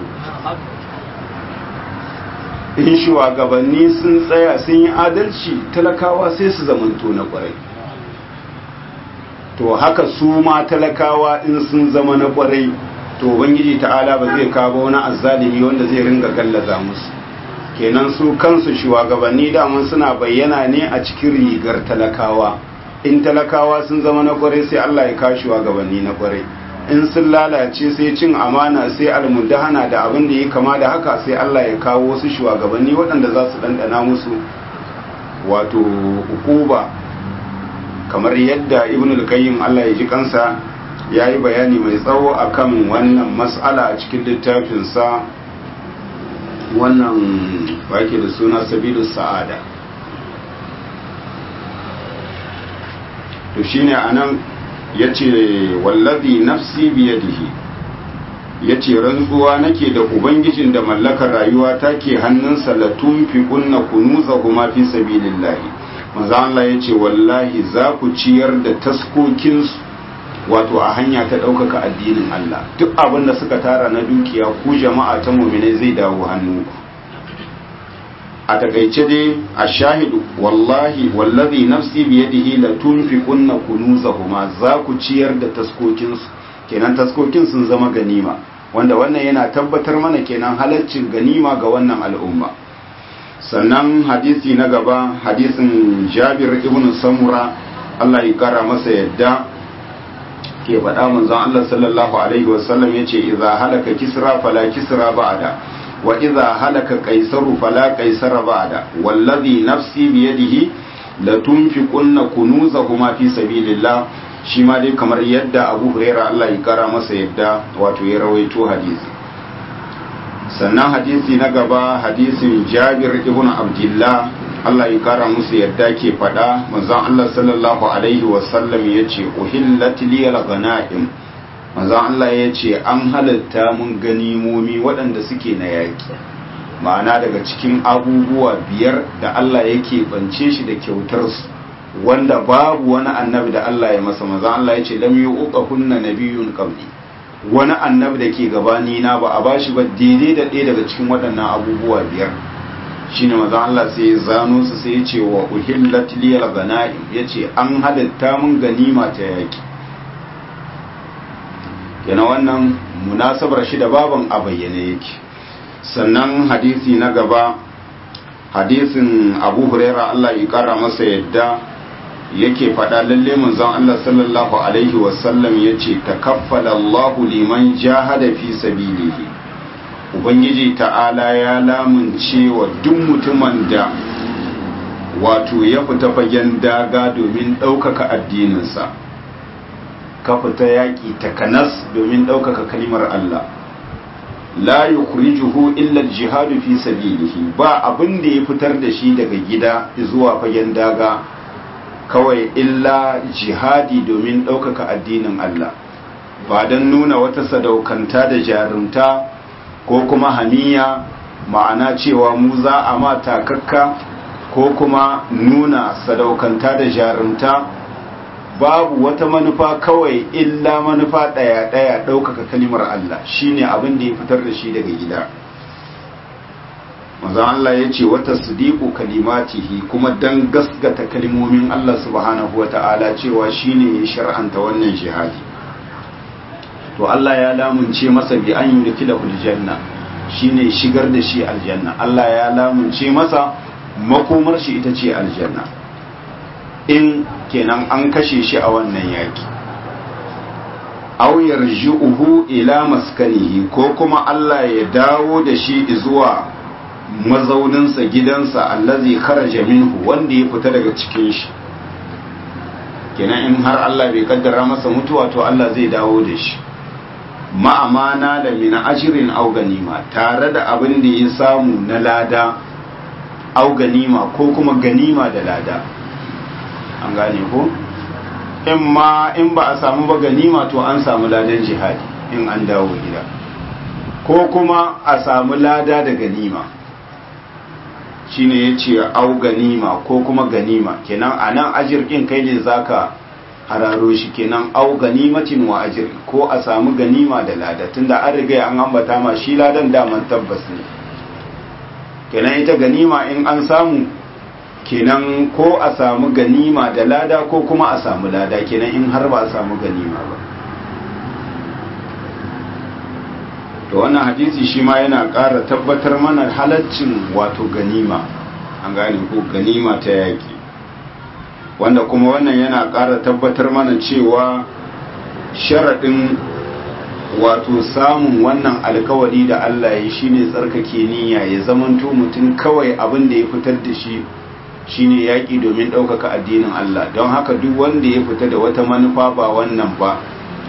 in shugabanni sun tsaya sun yi adalci talakawa sai su zamanto na kwarai to haka su ma talakawa in sun zama na kwarai to ubangiji ta'ala ba zai kawo wani azzalimi wanda zai ringa gallaza musu kenan su kansu shugabanni daman suna bayyana ne a cikin rigar talakawa in talakawa sun zama na kwarai sai Allah ya kawo shugabanni na kwarai in sun lalace sai cin amana sai almudahana da abin da ya kama da haka sai Allah ya kawo wasu shugabanni waɗanda za su ɗanɗana musu wato hukuba kamar yadda ibn al-qayyim Allah ya ji kansa ya yi bayani mai tsawo akan wannan matsala a cikin littafinsa wannan wake da suna sabilu sa'ada to shine anan ya ce wallazi nafsi biyadihi ya ce rantsuwa nake da ubangijin da mallakar rayuwa take hannunsa la tunfiqunna kunuzahuma fi sabilillahi manzo Allah ya ce wallahi za ku ciyar da taskokinsu wato a hanya ta ɗaukaka addinin Allah duk abin da suka tara na dukiya ku jama'a ta muminai zai dawo hannunku a takaice dai a shahidu wallahi wallazi nafsi biyadihi la tunfiqunna kunuzahuma za ku ciyar da taskokinsu kenan taskokin sun zama ganima wanda wannan yana tabbatar mana kenan halaccin ganima ga wannan al'umma sannan hadisi na gaba hadisin Jabir ibn Samura Allah ya kara masa yadda ke faɗa manzon Allah sallallahu alaihi wasallam yace idza halaka kisra fala kisra ba'da wa idza halaka qaisaru fala qaisara ba'da wallazi nafsi biyadihi la tunfiqunna kunuzahuma fi sabilillah shi ma dai kamar yadda Abu Huraira Allah ya kara masa yadda wato ya rawaito hadisi sannan hadisi na gaba hadisin Jabir ibn Abdullah Allah ya kara musu yadda ke faɗa manzon Allah sallallahu alaihi wasallam ya ce uhillat liyal ganaim manzon Allah ya ce an halatta mun ganimomi waɗanda suke na yaƙi ma'ana daga cikin abubuwa biyar da Allah yake bance shi da kyautar su wanda babu wani annabi da Allah ya masa manzon Allah ya ce lam yuqa kunna nabiyyun qabli wani annabi da ke gabani na ba a bashi ba daidai da ɗaya daga cikin waɗannan abubuwa biyar shine manzon Allah sai ya zano su sai ya ce wa uhillat liyal ganaim yace an halitta mun ganima ta yaki yana wannan munasabar shi da baban a bayyane yake sannan hadisi na gaba hadisin Abu Huraira Allah ya kara masa yadda yake faɗa lalle manzon Allah sallallahu alaihi wasallam yace takaffala Allahu liman jahada fi sabilihi ubangiji ta'ala ya lamunce wa duk mutumin da wato ya fita fagen daga domin ɗaukaka addininsa ka fita yaƙi takanas domin ɗaukaka kalimar Allah la yukhrijuhu illa al-jihadu fi sabilihi ba abin da ya fitar da shi daga gida zuwa fagen daga kawai illa jihadi domin ɗaukaka addinin Allah ba don nuna wata sadaukanta da jarumta ko kuma haniya ma'ana cewa mu za a ma takakka ko kuma nuna sadaukanta da jarumta babu wata manufa kawai illa manufa ɗaya-ɗaya ɗaukaka kalimar Allah shine abin da ya fitar da shi daga gida manzon Allah ya ce wata sadiku kalimatihi kuma dan gasgata kalimomin Allah subhanahu wa ta'ala cewa shine ya shar'anta wannan jihadi to Allah ya lamunce masa bi an yudkhilahu aljanna shine shigar da shi aljanna Allah ya lamunce masa makomar shi ita ce aljanna in kenan an kashe shi a wannan yaki aw yarji'uhu ila maskanihi ko kuma Allah ya dawo da shi zuwa mazauninsa gidansa allazi kharaja minhu wanda ya fita daga cikin shi kenan in har Allah bai kaddara masa mutuwa to Allah zai dawo da shi ma'amana da mina ashirin au ganima tare da abin da ya samu na lada au ganima ko kuma ganima da lada an gane ko in ma in ba a samu ba ganima to an samu ladan jihadi in an dawo gida ko kuma a samu lada da ganima shine ya ce au ganima ko kuma ganima kenan a nan ajirkin kai ne zaka hararo shi kenan au ganimatin wa ajir ko a samu ganima da lada tunda an riga an ambata ma shi ladan daman tabbas ne kenan ita ganima in an samu kenan ko a samu ganima da lada ko kuma a samu lada kenan in har ba a samu ganima ba to wannan hadisi shi ma yana ƙara tabbatar mana halaccin wato ganima an gane ko ganima ta yaƙi wanda kuma wannan yana ƙara tabbatar mana cewa sharaɗin wato samun wannan alkawari da Allah ya shine tsarkake niyya ya zamanto mutum kawai abin da ya fitar da shi shine yaƙi domin ɗaukaka addinin Allah don haka duk wanda ya fita da wata manufa ba wannan ba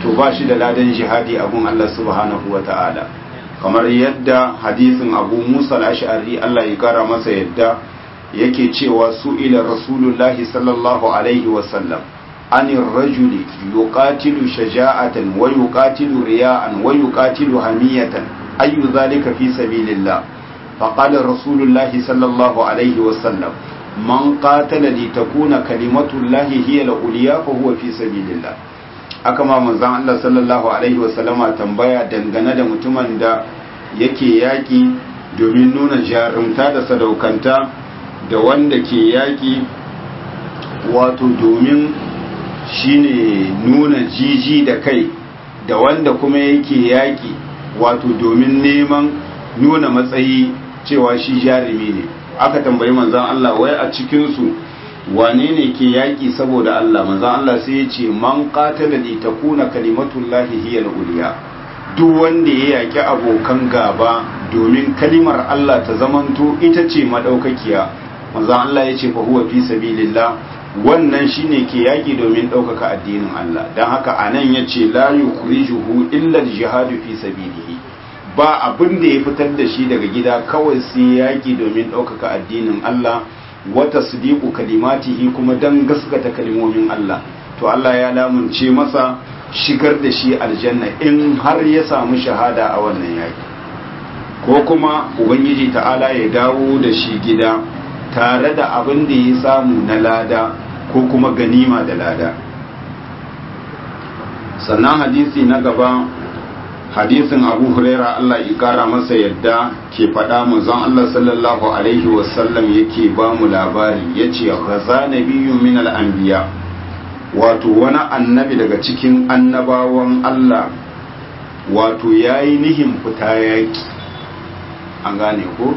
to ba shi da ladan jihadi abun Allah subhanahu wa ta'ala kamar yadda hadisin abu musa al-ash'ari Allah ya kara masa yadda yake cewa su ila rasulullahi sallallahu alaihi wasallam anir rajuli yuqatilu shaja'atan wa yuqatilu riya'an wa yuqatilu hamiyatan ayu dhalika fi sabilillah faqala rasulullahi sallallahu alaihi wasallam man qatala li takuna kalimatullahi hiya al-ulya fa huwa fi sabilillah aka ma manzon Allah sallallahu alaihi wasallama tambaya dangane da mutumin da yake yaki domin nuna jarumta da sadaukanta da wanda ke yaki wato domin shine nuna jiji da kai da wanda kuma yake yaki wato domin neman nuna matsayi cewa shi jarumi ne aka tambayi manzan Allah wai a cikinsu wane ne ke yaƙi saboda Allah manzan Allah sai ya ce man qatala li takuna kalimatullahi hiya al-ulya duk wanda ya yaƙi abokan gaba domin kalimar Allah ta zamanto ita ce madaukakiya manzan Allah ya ce fa huwa fi sabilillah wannan shine ke yaƙi domin ɗaukaka addinin Allah don haka anan ya ce la yukhrijuhu illa al-jihadu fi sabilihi ba abin da ya fitar da shi daga gida kawai sai yaƙi domin ɗaukaka addinin Allah wata sadiku kalimatihi kuma don gaskata kalimomin Allah to Allah ya lamunce masa shigar da shi aljanna in har ya samu shahada a wannan yaƙi ko kuma ubangiji ta'ala ya dawo da shi gida tare da abin da ya samu na lada ko kuma ganima da lada sannan hadisi na gaba hadisin abu huraira Allah ya kara masa yadda ke faɗa manzon Allah sallallahu alaihi wasallam yake ba mu labari ya ce gaza nabiyyun min al'anbiya wato wani annabi daga cikin annabawan Allah wato ya yi nihin fita yaƙi an gane ko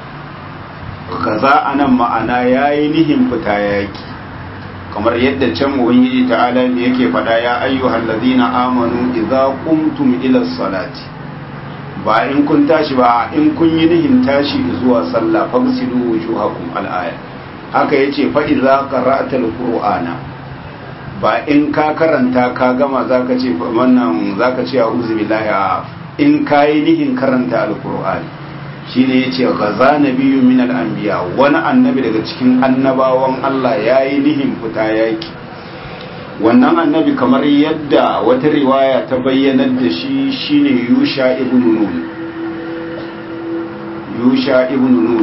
gaza anan ma'ana ya yi nihin fita yaƙi kamar yadda can ubangiji ta'ala ne yake faɗa ya ayyuhal ladina amanu idza qumtum ila salati ba in kun tashi ba in kun yi nihin tashi zuwa sallah fagsilu wujuhakum al-aya haka yace fa idza qara'ta al-qur'ana ba in ka karanta ka gama zaka ce wannan zaka ce a'udhu billahi in kai nihin karanta al-qur'ani shine yace gaza nabiyyu min al-anbiya wani annabi daga cikin annabawan Allah yayi nihin fita yaki wannan annabi kamar yadda wata riwaya ta bayyanar da shi shine Yusha ibn Nun Yusha ibn Nun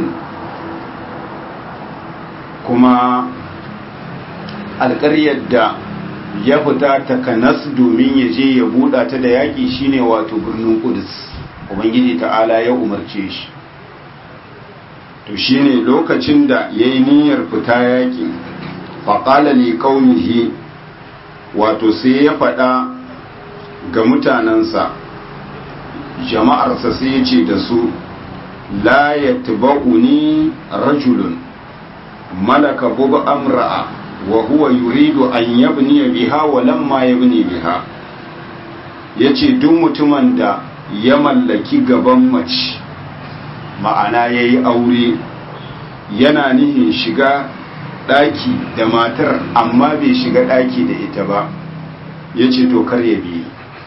kuma alƙaryar da ya fita takanas domin ya je ya buɗa ta da yaƙi shine wato birnin Qudus ubangiji ta'ala ya umarce shi to shine lokacin da ya yi niyyar fita yaƙi faƙala li ƙaunihi wato sai ya faɗa ga mutanensa jama'arsa sai ya ce da su la ya ni rajulun malaka bubu amra'a wa huwa yuridu an yabni biha wa lamma yabni biha yace duk mutumin da ya mallaki gaban mace ma'ana ya yi aure yana nihin shiga ɗaki da matar amma bai shiga ɗaki da ita ba ya ce to kar ya biyu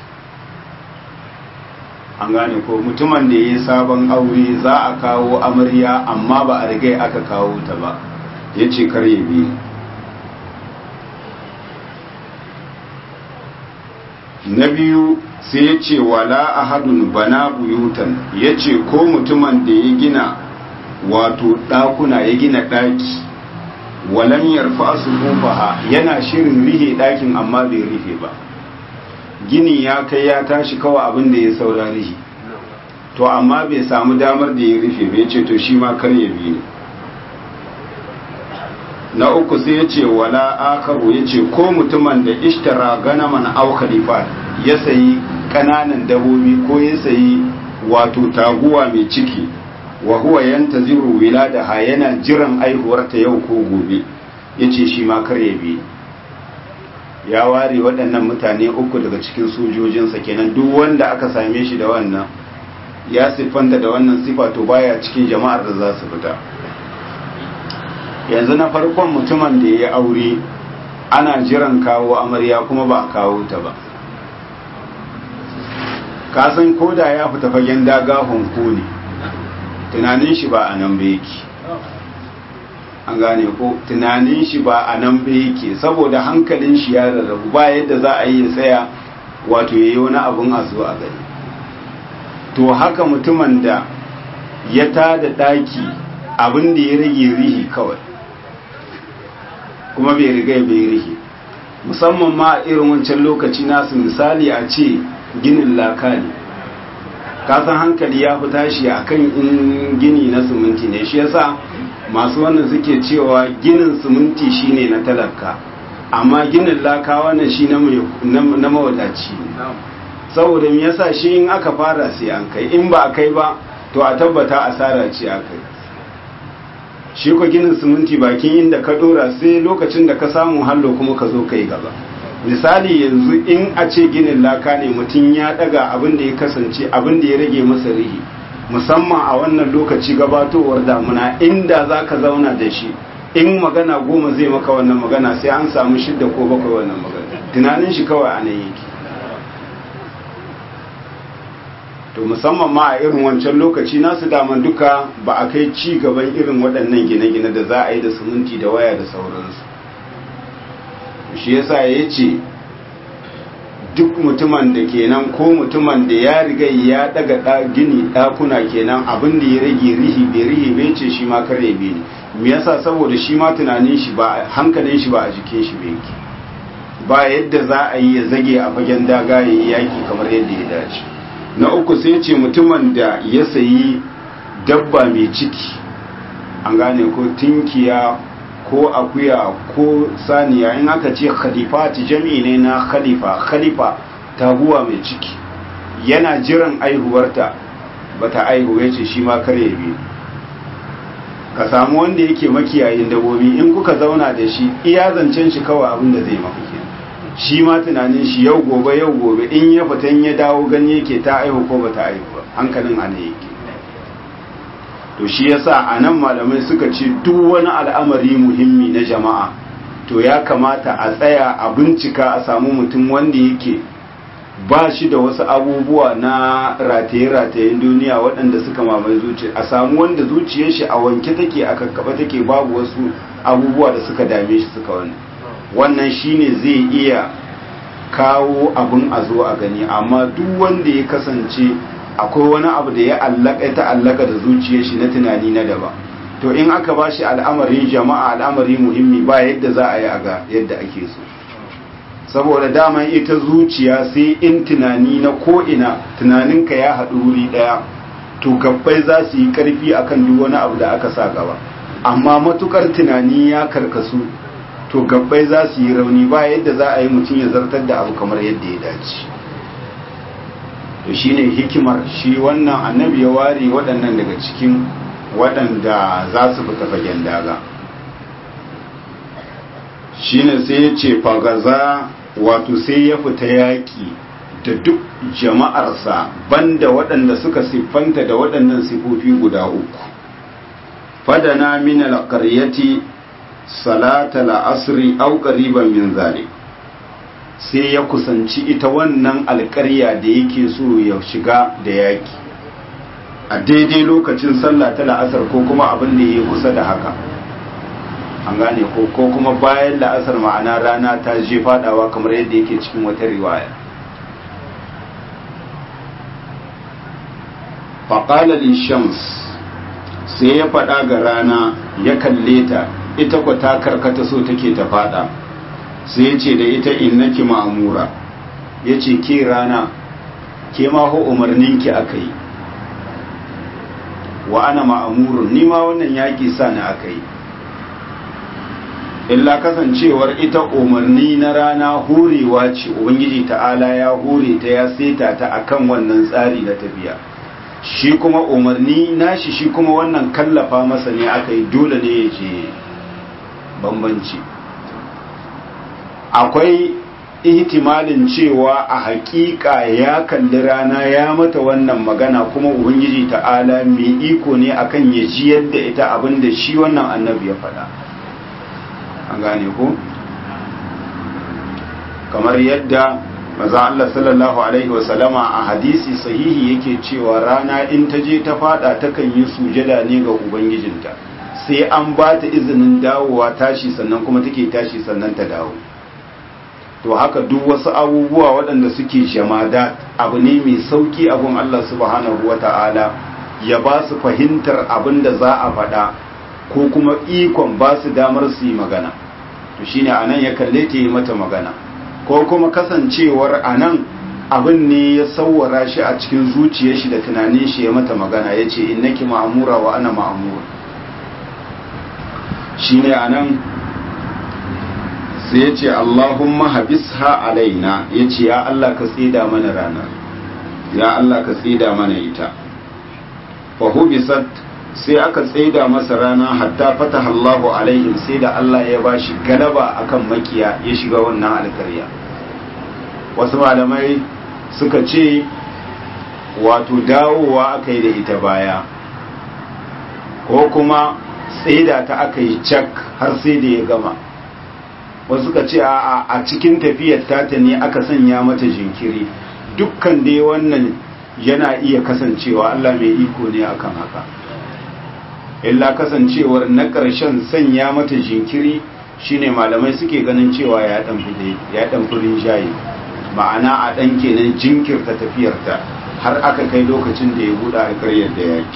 an gane ko mutumin da ya yi sabon aure za a kawo amarya amma ba a rigai aka kawo ta ba ya ce kar ya biyu na biyu sai ya ce wala ahadun bana buyutan ya ce ko mutumin da ya gina wato ɗakuna ya gina ɗaki walam yarfa su kofaha yana shirin rihe ɗakin amma bai rihe ba gini ya kai ya tashi kawai abin da ya saura rihe to amma bai samu damar da ya rufe bai ce to shi ma kar ya bi ne na uku sai ya ce wala akaru ya ce ko mutumin da ishtara ganaman au khalifat ya sayi kananan dabobi ko ya sayi wato taguwa mai ciki wa huwa yantaziru wiladaha yana jiran aihuwarta yau ko gobe yace shi ma kar ya bi ya ware waɗannan mutane uku daga cikin sojojinsa kenan duk wanda aka same shi da wannan ya siffanta da wannan sifa to baya cikin jama'ar da za su fita yanzu na farkon mutumin da ya aure ana jiran kawo amarya kuma ba a kawo ta ba kasan koda ya fita fagen daga honko ne tunanin shi ba a nan ba yake an gane ko tunanin shi ba a nan ba yake saboda hankalin shi ya rarrabu ba yadda za a yi tsaya wato ya yi wani abin a zo a gani to haka mutumin da ya tada daki abin da ya rage rihi kawai kuma bai riga bai rihi musamman ma irin wancan lokaci nasu misali a ce ginin laka ne kasan hankali ya fi tashi a kan in gini na siminti ne shi yasa masu wannan suke cewa ginin siminti shine na talaka amma ginin laka wannan shi na mawadaci saboda me yasa shi in aka fara sai an kai in ba a kai ba to a tabbata asara ce a kai shi ko ginin siminti bakin inda ka dora sai lokacin da ka samu hallo kuma ka zo kai gaba misali yanzu in a ce ginin laka ne mutum ya daga abin da ya kasance abin da ya rage masa rihi musamman a wannan lokaci gabatowar damuna inda za ka zauna da shi in magana goma zai maka wannan magana sai an samu shidda ko bakwai wannan magana tunanin shi kawai a nan yake to musamman ma a irin wancan lokaci nasu daman duka ba a kai ci gaban irin waɗannan gine-gine da za a yi da siminti da waya da sauransu shi yasa ya ce duk mutumin da kenan ko mutumin da ya riga ya daga gini ɗakuna kenan abin da ya rage rihi bai rihi bai ce shi ma kare bai ne me yasa saboda shi ma tunanin shi ba hankalin shi ba a jikin shi bai yake ba yadda za a yi ya zage a fagen daga ya yi yaki kamar yadda ya dace na uku sai ce mutumin da ya sayi dabba mai ciki an gane ko tinkiya ko akuya ko saniya in aka ce khalifati jami'i ne na khalifa khalifa taguwa mai ciki yana jiran aihuwarta bata aihu ya ce shi ma kare biyu ka samu wanda yake makiyayin dabobi in kuka zauna da shi iya zancen shi kawai abin da zai mafi shi ma tunanin shi yau gobe yau gobe in ya fitan ya dawo gani yake ta aihu ko bata aihu ba hankalin ana yake to shi yasa a nan malamai suka ce duk wani al'amari muhimmi na jama'a to ya kamata a tsaya a bincika a samu mutum wanda yake ba shi da wasu abubuwa na rataye-ratayen duniya waɗanda suka mamaye zuciya a samu wanda zuciyar shi a wanke take a kakkaba take babu wasu abubuwa da suka dame shi suka wani wannan shine zai iya kawo abin a zo a gani amma duk wanda ya kasance akwai wani abu da ya allaka ta allaka da zuciyar shi na tunani na daba to in aka ba shi al'amarin jama'a al'amari muhimmi ba yadda za a yi a ga yadda ake so saboda daman ita zuciya sai in tunani na ko'ina tunaninka ya haɗu wuri ɗaya to gabbai za su yi ƙarfi akan duk wani abu da aka sa gaba amma matukar tunani ya karkasu to gabbai za su yi rauni ba yadda za a yi mutum ya zartar da abu kamar yadda ya dace to shine hikimar shi wannan annabi ya ware waɗannan daga cikin waɗanda za su fita fagen daga shine sai ya ce fagaza wato sai ya fita yaƙi da duk jama'arsa banda waɗanda suka siffanta da waɗannan sifofi guda uku fadana min alqaryati salata la'asri au qariban min zalik sai ya kusanci ita wannan alƙarya da yake so ya shiga da yaki a daidai lokacin sallah ta la'asar ko kuma abin da ya kusa da haka an gane ko ko kuma bayan la'asar ma'ana rana ta je fadawa kamar yadda yake cikin wata riwaya faƙala shams sai ya faɗa ga rana ya kalle ta ita ku ta karkata so take ta fada sai ya ce da ita innaki ma'amura ya ce ke rana ke ma ho umarninki aka yi wa ana ma'amurun ni ma wannan yaƙi sa ni aka yi illa kasancewar ita umarni na rana horewa ce ubangiji ta'ala ya hore ta ya seta ta akan wannan tsari na tafiya shi kuma umarni nashi shi kuma wannan kallafa masa ne aka yi dole ne ya ce bambanci akwai ihtimalin cewa a hakika ya kalli rana ya mata wannan magana kuma ubangiji ta'ala mai iko ne akan ya ji yadda ita abin da shi wannan annabi ya faɗa an gane ko kamar yadda maza Allah sallallahu alaihi wasallama a hadisi sahihi yake cewa rana in ta je ta fada takan yi sujada ne ga ubangijinta sai an ba ta izinin dawowa tashi sannan kuma take tashi sannan ta dawo to haka duk wasu abubuwa waɗanda suke jamada abu ne mai sauki abun Allah subhanahu wata'ala ya ba su fahimtar abin da za a faɗa ko kuma ikon ba su damar su yi magana to shine anan ya kalle ta yi mata magana ko kuma kasancewar anan abin ne ya sauwara shi a cikin zuciyar shi da tunanin shi ya mata magana ya ce innaki ma'amura wa ana ma'amura shine anan sai ya ce Allahumma habisha alaina ya ce ya Allah ka tsida mana ranar ya Allah ka tsida mana ita fahubisat sai aka tsaida masa rana hatta fataha Allahu alaihim sai da Allah ya bashi galaba akan makiya ya shiga wannan alkarya wasu malamai suka ce wato dawowa aka yi da ita baya ko kuma tsaida ta aka yi cak har sai da ya gama wasu suka ce a a cikin tafiyar tata ne aka sanya mata jinkiri dukkan dai wannan yana iya kasancewa Allah mai iko ne akan haka illa kasancewar na ƙarshen sanya mata jinkiri shine malamai suke ganin cewa ya dan fude ya dan furin jayi ma'ana a dan kenan jinkirta tafiyarta har aka kai lokacin da ya buɗe alƙaryar da yaki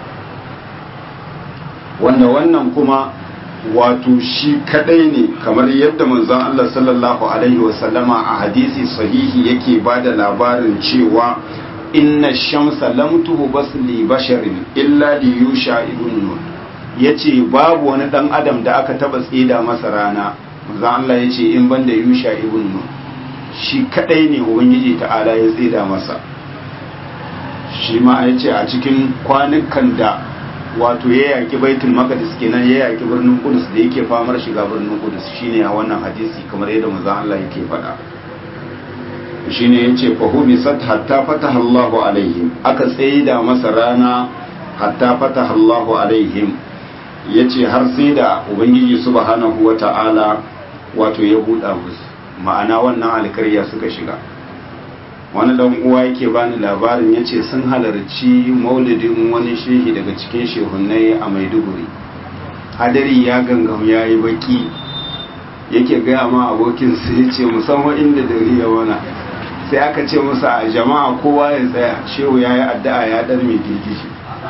wanda wannan kuma wato shi kadai ne kamar yadda manzon Allah sallallahu alaihi wasallama a hadisi sahihi yake bada labarin cewa inna shamsa lam tuhbas li basharin illa li yusha ibn nun yace babu wani dan adam da aka taba tsida masa rana manzon Allah yace in banda yusha ibn nun shi kadai ne ubangiji ta'ala ya tsida masa shi ma yace a cikin kwanukan da wato ya yaki baitul maqdis kenan ya yaki birnin kudus da yake famar shiga birnin kudus shine a wannan hadisi kamar yadda manzon Allah yake faɗa shine yace fa hubisat hatta fataha Allahu alaihim aka tsaida masa rana hatta fataha Allahu alaihim yace har sai da ubangiji subhanahu wata'ala wato ya buɗa musu ma'ana wannan alkarya suka shiga wani dan uwa yake bani labarin yace sun halarci maulidin wani shehi daga cikin shehunnai a Maiduguri hadari ya gangam yayi baki yake gaya ma abokin su yace musamman inda dare ya wana sai aka ce musa a jama'a kowa ya tsaya shehu yayi addu'a ya dar mai girgiji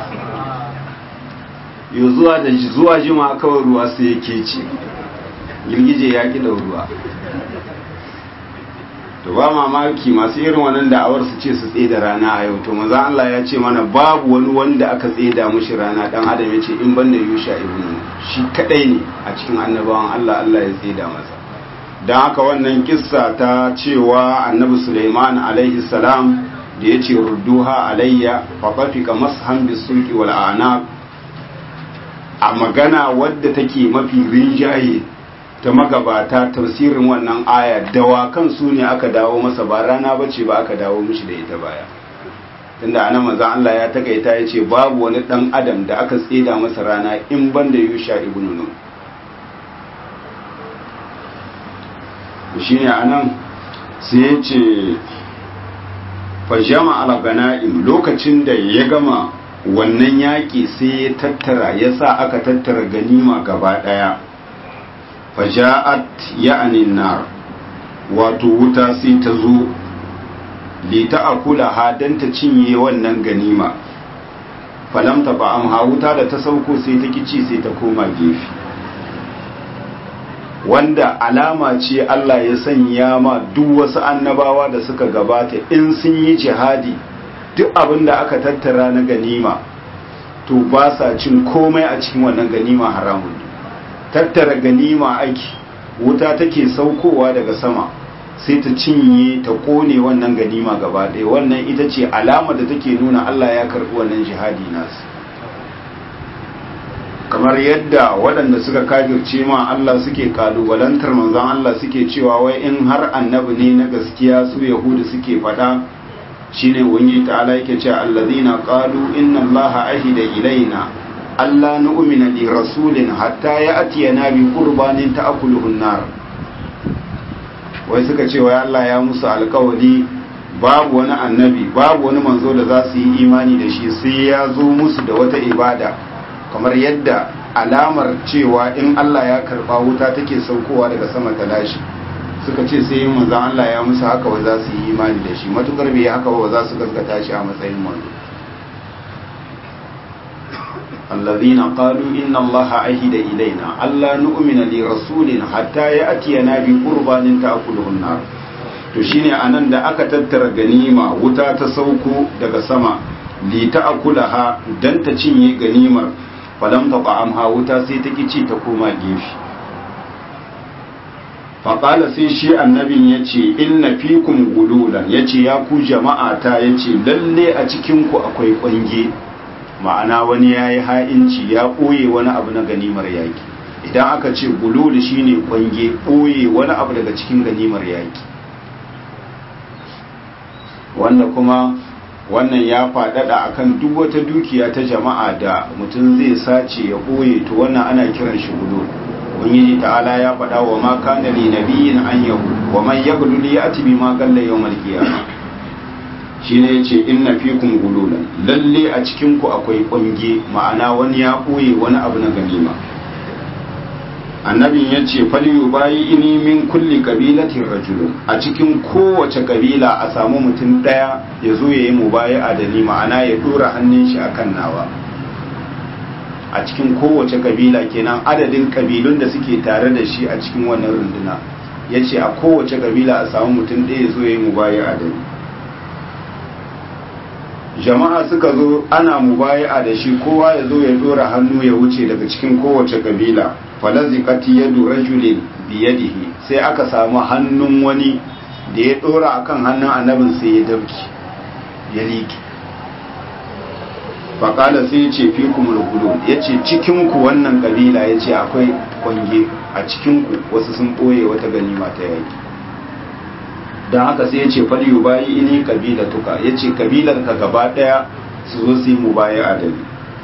yau zuwa da zuwa jima kawai ruwa sai yake ce girgije ya ki da ruwa to ba mamaki masu irin wannan da'awar su ce su tsaye da rana a yau to maza Allah ya ce mana babu wani wanda aka tsaye da mushi rana dan adam ya ce in banda yusha ibn shi kadai ne a cikin annabawan Allah Allah ya tsaye da masa dan haka wannan kissa ta cewa annabi Sulaiman alaihi salam da ya ce rudduha alayya fa qafika mashan bisulki wal anaq a magana wadda take mafi rinjaye ta magabata tafsirin wannan aya dawakan su ne aka dawo masa ba rana bace ba aka dawo mishi da ita baya tunda anan manzon Allah ya takaita ya ce babu wani dan adam da aka tseda masa rana in banda Yusha ibn Nun shine anan sai ya ce fa jama'a al-ganaim lokacin da ya gama wannan yaƙi sai ya tattara ya sa aka tattara ganima gaba ɗaya faja'at ya'anin nar wato wuta sai ta zo li ta'kula ha dan ta cinye wannan ganima falam ta ba amha wuta da ta sauko sai ta kici sai ta koma gefe wanda alama ce Allah ya sanya ma duk wasu annabawa da suka gabata in sun yi jihadi duk abin da aka tattara na ganima to ba sa cin komai a cikin wannan ganima haramun tattara ganima aiki wuta take saukowa daga sama sai ta cinye ta kone wannan ganima gaba ɗaya wannan ita ce alama da take nuna Allah ya karɓi wannan jihadi nasu kamar yadda waɗanda suka kafirce ma Allah suke kalubalantar manzon Allah suke cewa wai in har annabi ne na gaskiya su yahudu suke faɗa shine wani ta'ala yake cewa allazina qalu inna allaha ahida ilaina alla nu'mina li rasulin hatta ya'tiyana bi qurbanin ta'kuluhu an-nar wai suka ce wai Allah ya musu alkawari babu wani annabi babu wani manzo da za su yi imani da shi sai ya zo musu da wata ibada kamar yadda alamar cewa in Allah ya karba wuta take saukowa daga sama ta lashi suka ce sai manzon Allah ya musu haka wa za su yi imani da shi matukar bai haka ba za su gaskata shi a matsayin manzo الذين قالوا إن الله عهد إلينا ألا نؤمن لرسول حتى يأتينا بقربان تأكله النار to shine anan da aka tattara ganima wuta ta sauko daga sama li ta'kulaha dan ta cinye ganimar falam taqamha wuta sai ta kici ta koma gefe faƙala sai shi annabin ya ce inna fikum gululan ya ce ya ku jama'a ta ya ce lalle a cikinku akwai ƙwange ma'ana wani ya yi ha'inci ya ɓoye wani abu na ganimar yaƙi idan aka ce gulul shine ƙwange ɓoye wani abu daga cikin ganimar yaƙi wanda kuma wannan ya faɗaɗa akan duk wata dukiya ta jama'a da mutum zai sace ya ɓoye to wannan ana kiran shi gulul ubangiji ta'ala ya faɗa wa ma kana li nabiyyin an yahu wa man yaghlul ya'ti bima qalla yawmal qiyamah shine yace inna fikum gululan lalle a cikin ku akwai kunge ma'ana wani ya koye wani abu na ganima annabin yace fal yubayi ini min kulli qabilatin rajulun a cikin kowace kabila a samu mutum daya ya zo yayi mubayi'a da ni ma'ana ya dora hannun shi akan nawa a cikin kowace kabila kenan adadin kabilun da suke tare da shi a cikin wannan runduna ya ce a kowace kabila a samu mutum ɗaya zo ya yi mubaya a dani jama'a suka zo ana mubaya da shi kowa ya zo ya dora hannu ya wuce daga cikin kowace kabila falazikati yadu rajulin biyadihi sai aka samu hannun wani da ya dora akan hannun annabin sai ya dabki ya liƙe faƙala sai ya ce fi kumul gudu ya ce cikinku wannan ƙabila ya ce akwai ƙwange a cikinku wasu sun ɓoye wata ganima ta yaƙi don haka sai ya ce faliyu bayi ini ƙabila tuka ya ce ƙabilar ka gaba ɗaya su zo su yi mu baya adali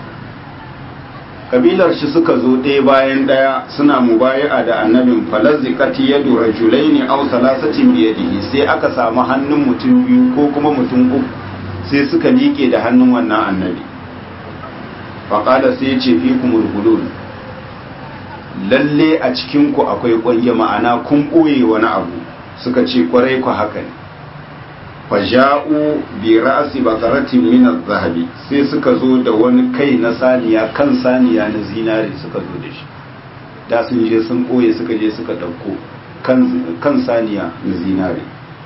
ƙabilar shi suka zo ɗaya bayan ɗaya suna mu baya da annabin falazikati ya dora julaini au salasatin biyadihi sai aka samu hannun mutum biyu ko kuma mutum uku sai suka liƙe da hannun wannan annabi faƙada sai ce fi kumul gulul lalle a cikinku akwai ƙwanye ma'ana kun ɓoye wani abu suka ce ƙwarai ku haka ne faja'u bi ra'asi bakaratin min zahabi sai suka zo da wani kai na saniya kan saniya na zinare suka zo da shi da sun je sun ɓoye suka je suka ɗauko kan saniya na zinare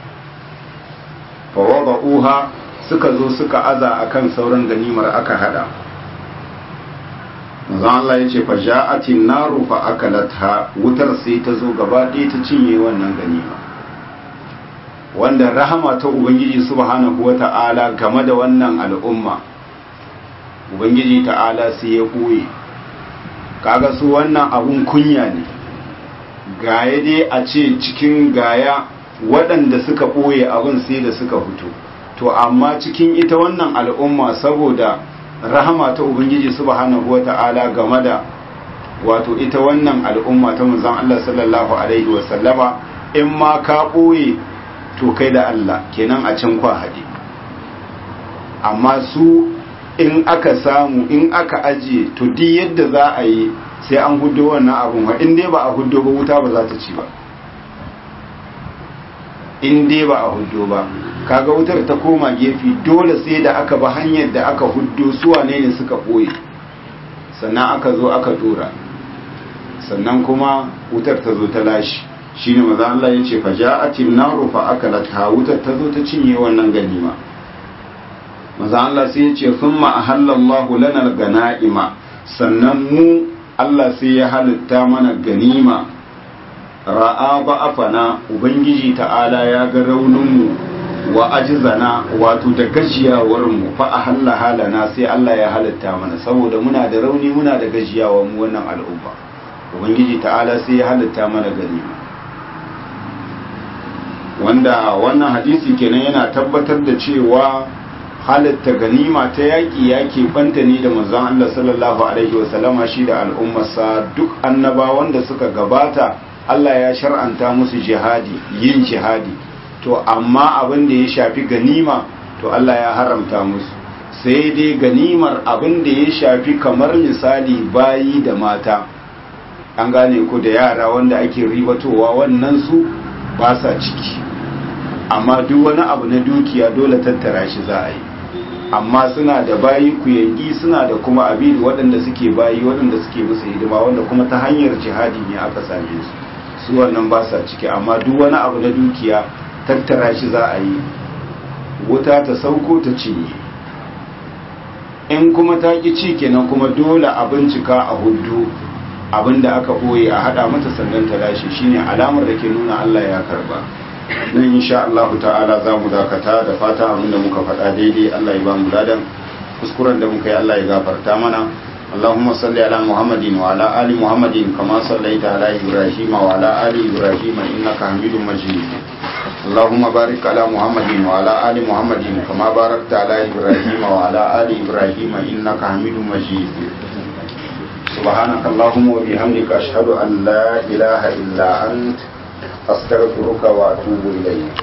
fa uha suka zo suka aza akan sauran ganimar aka hada manzon Allah ya ce fa ja'atin naru fa akalatha wutar sai ta zo gaba ɗaya ta cinye wannan ganima wanda rahama ta ubangiji subhanahu wata'ala game da wannan al'umma ubangiji ta'ala sai ya koye kaga su wannan abun kunya ne gaya dai a ce cikin gaya waɗanda suka ɓoye abin sai da suka fito to amma cikin ita wannan al'umma saboda rahama ta ubangiji subhanahu wata'ala game da wato ita wannan al'umma ta manzon Allah sallallahu alaihi wasallama in ma ka ɓoye to kai da Allah kenan a can kwa haɗe amma su in aka samu in aka ajiye to duk yadda za a yi sai an hudo wannan abun in dai ba a hudo ba wuta ba za ta ci ba in dai ba a hudo ba kaga wutar ta koma gefe dole sai da aka ba hanyar da aka huddo su wane ne suka ɓoye sannan aka zo aka dora sannan kuma wutar ta zo ta lashi shine maza Allah ya ce faja'atin naru fa akalat ha wutar ta zo ta cinye wannan ganima maza Allah sai ya ce thumma ahallallahu lana ganaima sannan mu Allah sai ya halitta mana ganima ra'a ba'afana ubangiji ta'ala ya ga rauninmu wa ajizana wato da gajiyawar mu fa ahalla halana sai Allah ya halitta mana saboda muna da rauni muna da gajiyawa mu wannan al'umma ubangiji ta'ala sai ya halitta mana ganima wanda wannan hadisi kenan yana tabbatar da cewa halitta ganima ta yaƙi yaƙi banta ne da manzon Allah sallallahu alaihi wasallama shi da al'ummarsa duk annabawan da suka gabata Allah ya shar'anta musu jihadi yin jihadi to amma abin da ya shafi ganima to Allah ya haramta musu sai dai ganimar abin da ya shafi kamar misali bayi da mata an gane ku da yara wanda ake ribatowa wannan su ba sa ciki amma duk wani abu na dukiya dole tattara shi za a yi amma suna da bayi kuyangi suna da kuma abin waɗanda suke bayi waɗanda suke musu hidima wanda kuma ta hanyar jihadi ne aka same su su wannan ba sa ciki amma duk wani abu na dukiya tattara shi za a yi wuta ta sauko ta cinye in kuma ta ƙi ci kenan kuma dole a bincika a hudu abinda aka ɓoye a haɗa mata sannan ta lashe shine alamar da ke nuna Allah ya karba nan insha Allah ta'ala za mu dakata da fata abinda muka faɗa daidai Allah ya ba mu ladan kuskuren da muka yi Allah ya gafarta mana اللهم صل على محمد وعلى آل محمد كما صليت على إبراهيم وعلى آل إبراهيم إنك حميد مجيد اللهم بارك على محمد وعلى آل محمد كما باركت على إبراهيم وعلى آل إبراهيم إنك حميد مجيد سبحانك اللهم وبحمدك أشهد أن لا إله إلا أنت أستغفرك وأتوب إليك